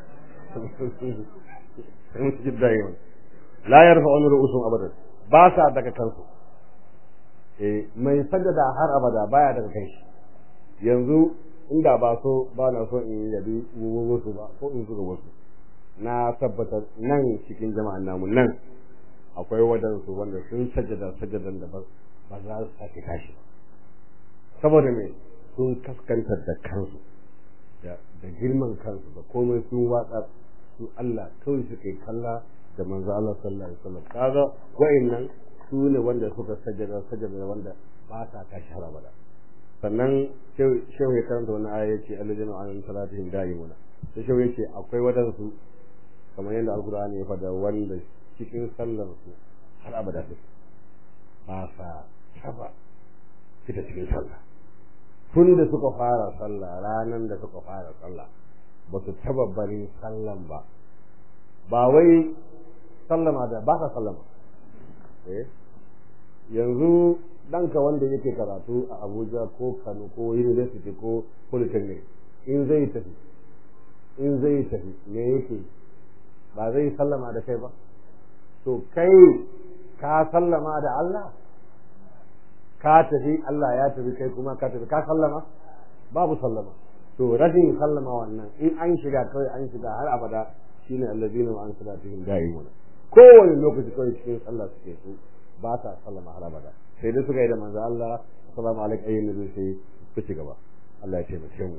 sai su jidda yau la yarfa'un ru'usum abadan ba sa daga kansu eh mai sajada har abada baya daga kai yanzu inda ba so ba na so in yabi wasu ba ko in zuga wasu na tabbatar nan cikin jama'an namu nan akwai wadansu wanda sun sajada sajadan da ba za su sake tashi ba saboda me sun kaskantar da kansu da girman kansu da komai sun watsa su Allah kawai suke kalla da manzo Allah sallallahu alaihi wasallam kaga wa'annan su ne wanda suka sajada sajada wanda ba sa tashi har abada sannan shehu ya karanta wani aya yace alladina an salatihim da'imuna sai shehu yace akwai wadansu kamar yadda alqur'ani ya fada wanda cikin sallar su har abada su ba sa taba fita cikin sallah tun da suka fara sallah ranan da suka fara sallah ba su taba barin sallan ba ba wai sallama da ba ka sallama eh yanzu ɗanka wanda yake karatu a Abuja ko Kano ko University ko Polytechnic in zai tafi in zai tafi me yake ba zai sallama da kai ba to kai ka sallama da Allah ka tafi Allah ya tafi kai kuma ka tafi ka sallama babu sallama to rashin sallama wannan in an shiga kawai an shiga har abada shine allazina wa an salatihim da'imuna kowane lokaci kawai cikin sallah suke su ba sa sallama har abada sai dai suka yi da manzo Allah assalamu alaikum ayyuhan nabi sai ku ci gaba Allah ya taimake mu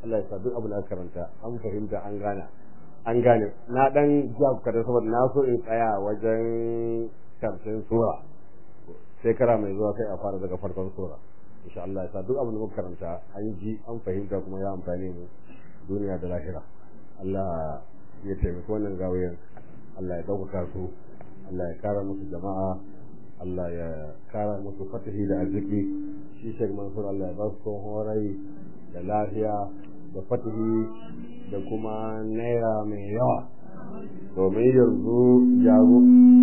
Allah ya sa duk abin da aka karanta an fahimta an gane an gane na dan ja ku kada saboda na so in tsaya wajen karshen sura shekara mai zuwa sai a fara daga farkon sura insha Allah ya sa duk abin da muka karanta an ji an fahimta kuma ya amfane mu duniya da lahira Allah ya taimaki wannan gawayen Allah ya ɗaukaka su Allah ya kara musu jama'a Allah ya kara musu fatahi da arziki shi Sheikh Mansur Allah ya ba su horai da lafiya da fatahi da kuma naira mai yawa domin yanzu jago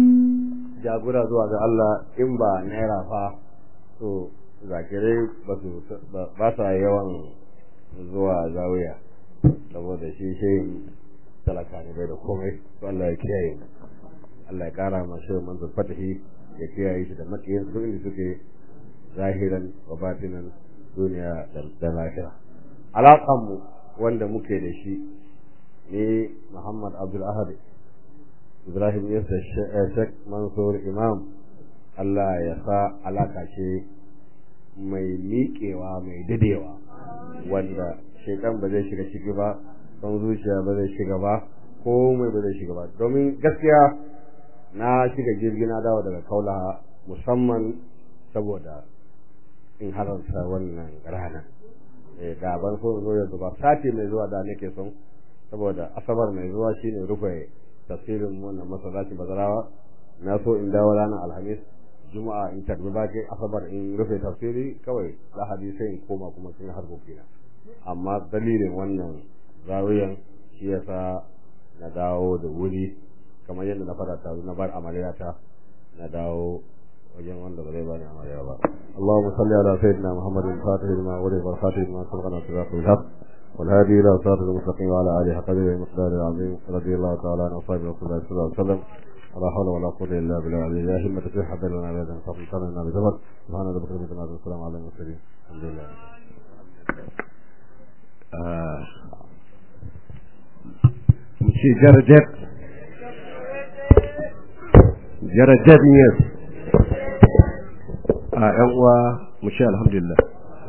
jagora zuwa ga Allah in ba naira fa to zakirai ba su ba sa yawan zuwa zawiya saboda shi shehin talaka ne bai da komai to Allah ya kiyaye mu Allah ya kara ma shehin manzon fatahi ya kiyaye shi da makiyin su inda suke zahiran wa batinan duniya da lahira alaƙan mu wanda muke da shi ne Muhammad Abdul Ahad Ibrahim Yasa Sheikh Mansur Imam Allah ya sa alaka ce mai miƙewa mai dadewa wanda shekan ba zai shiga ciki ba don zuciya ba zai shiga ba komai ba zai shiga ba domin gaskiya na shiga jirgi na dawo daga kaula musamman saboda in halarta wannan rana da ban so zo yanzu ba sati mai zuwa da nake son saboda asabar mai zuwa shine rufe tafsirin wannan masallaci bazarawa na so in dawo ranar alhamis juma'a in tarbi baki asabar in rufe tafsiri kawai lahadi sai in koma kuma sun harkokina amma dalilin wannan zawiyan shi yasa na dawo da wuri kamar yadda na fara ta na bar amariyata na dawo wajen wanda ba zai bani amarya ba Allahumma salli ala sayyidina Muhammadin fatih lima wali wa fatih lima sabaqana siratu al-haq wal hadi ila siratal mustaqim wa ala alihi qadri wa miqdari al-azim radiyallahu ta'ala an ashabi rasulullah sallallahu alaihi wasallam ولا حول ولا قوة إلا بالله العلي لا همة في حد لنا أبدا فضل لنا بزبط سبحان ربك رب العزة والسلام على المرسلين الحمد لله مشي جرجت جرجت نيس a ‘yan uwa mu ce alhamdulillah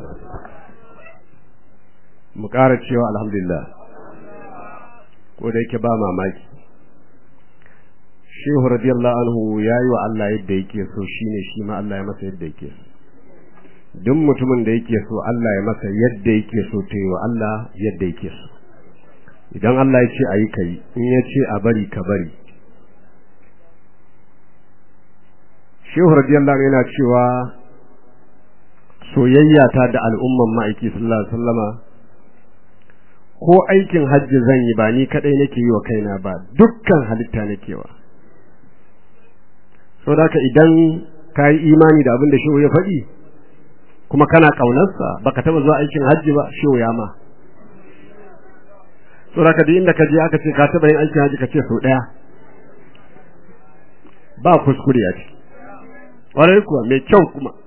mu ƙara cewa alhamdulillah ko da yake ba mamaki shehu radiyallahu anhu ya yi wa Allah yadda yake so shine shi ma Allah ya masa yadda yake so duk mutumin da yake so Allah ya masa yadda yake so to yi wa Allah yadda yake so idan Allah ya ce a yi ka yi in ya ce a bari ka bari shehu radiyallahu anhu yana cewa soyayya ta da al'umman ma'aiki sallallahu alaihi wasallama ko aikin hajji zan yi ba ni kadai nake yi wa kaina ba dukkan halitta nake wa saboda idan ka yi imani da abin da shehu ya faɗi kuma kana ƙaunarsa baka taɓa zuwa aikin hajji ba shehu ya ma saboda duk inda ka je aka ce ka taɓa yin aikin hajji ka ce sau ɗaya ba kuskure a ciki ƙwarai kuwa mai kyau kuma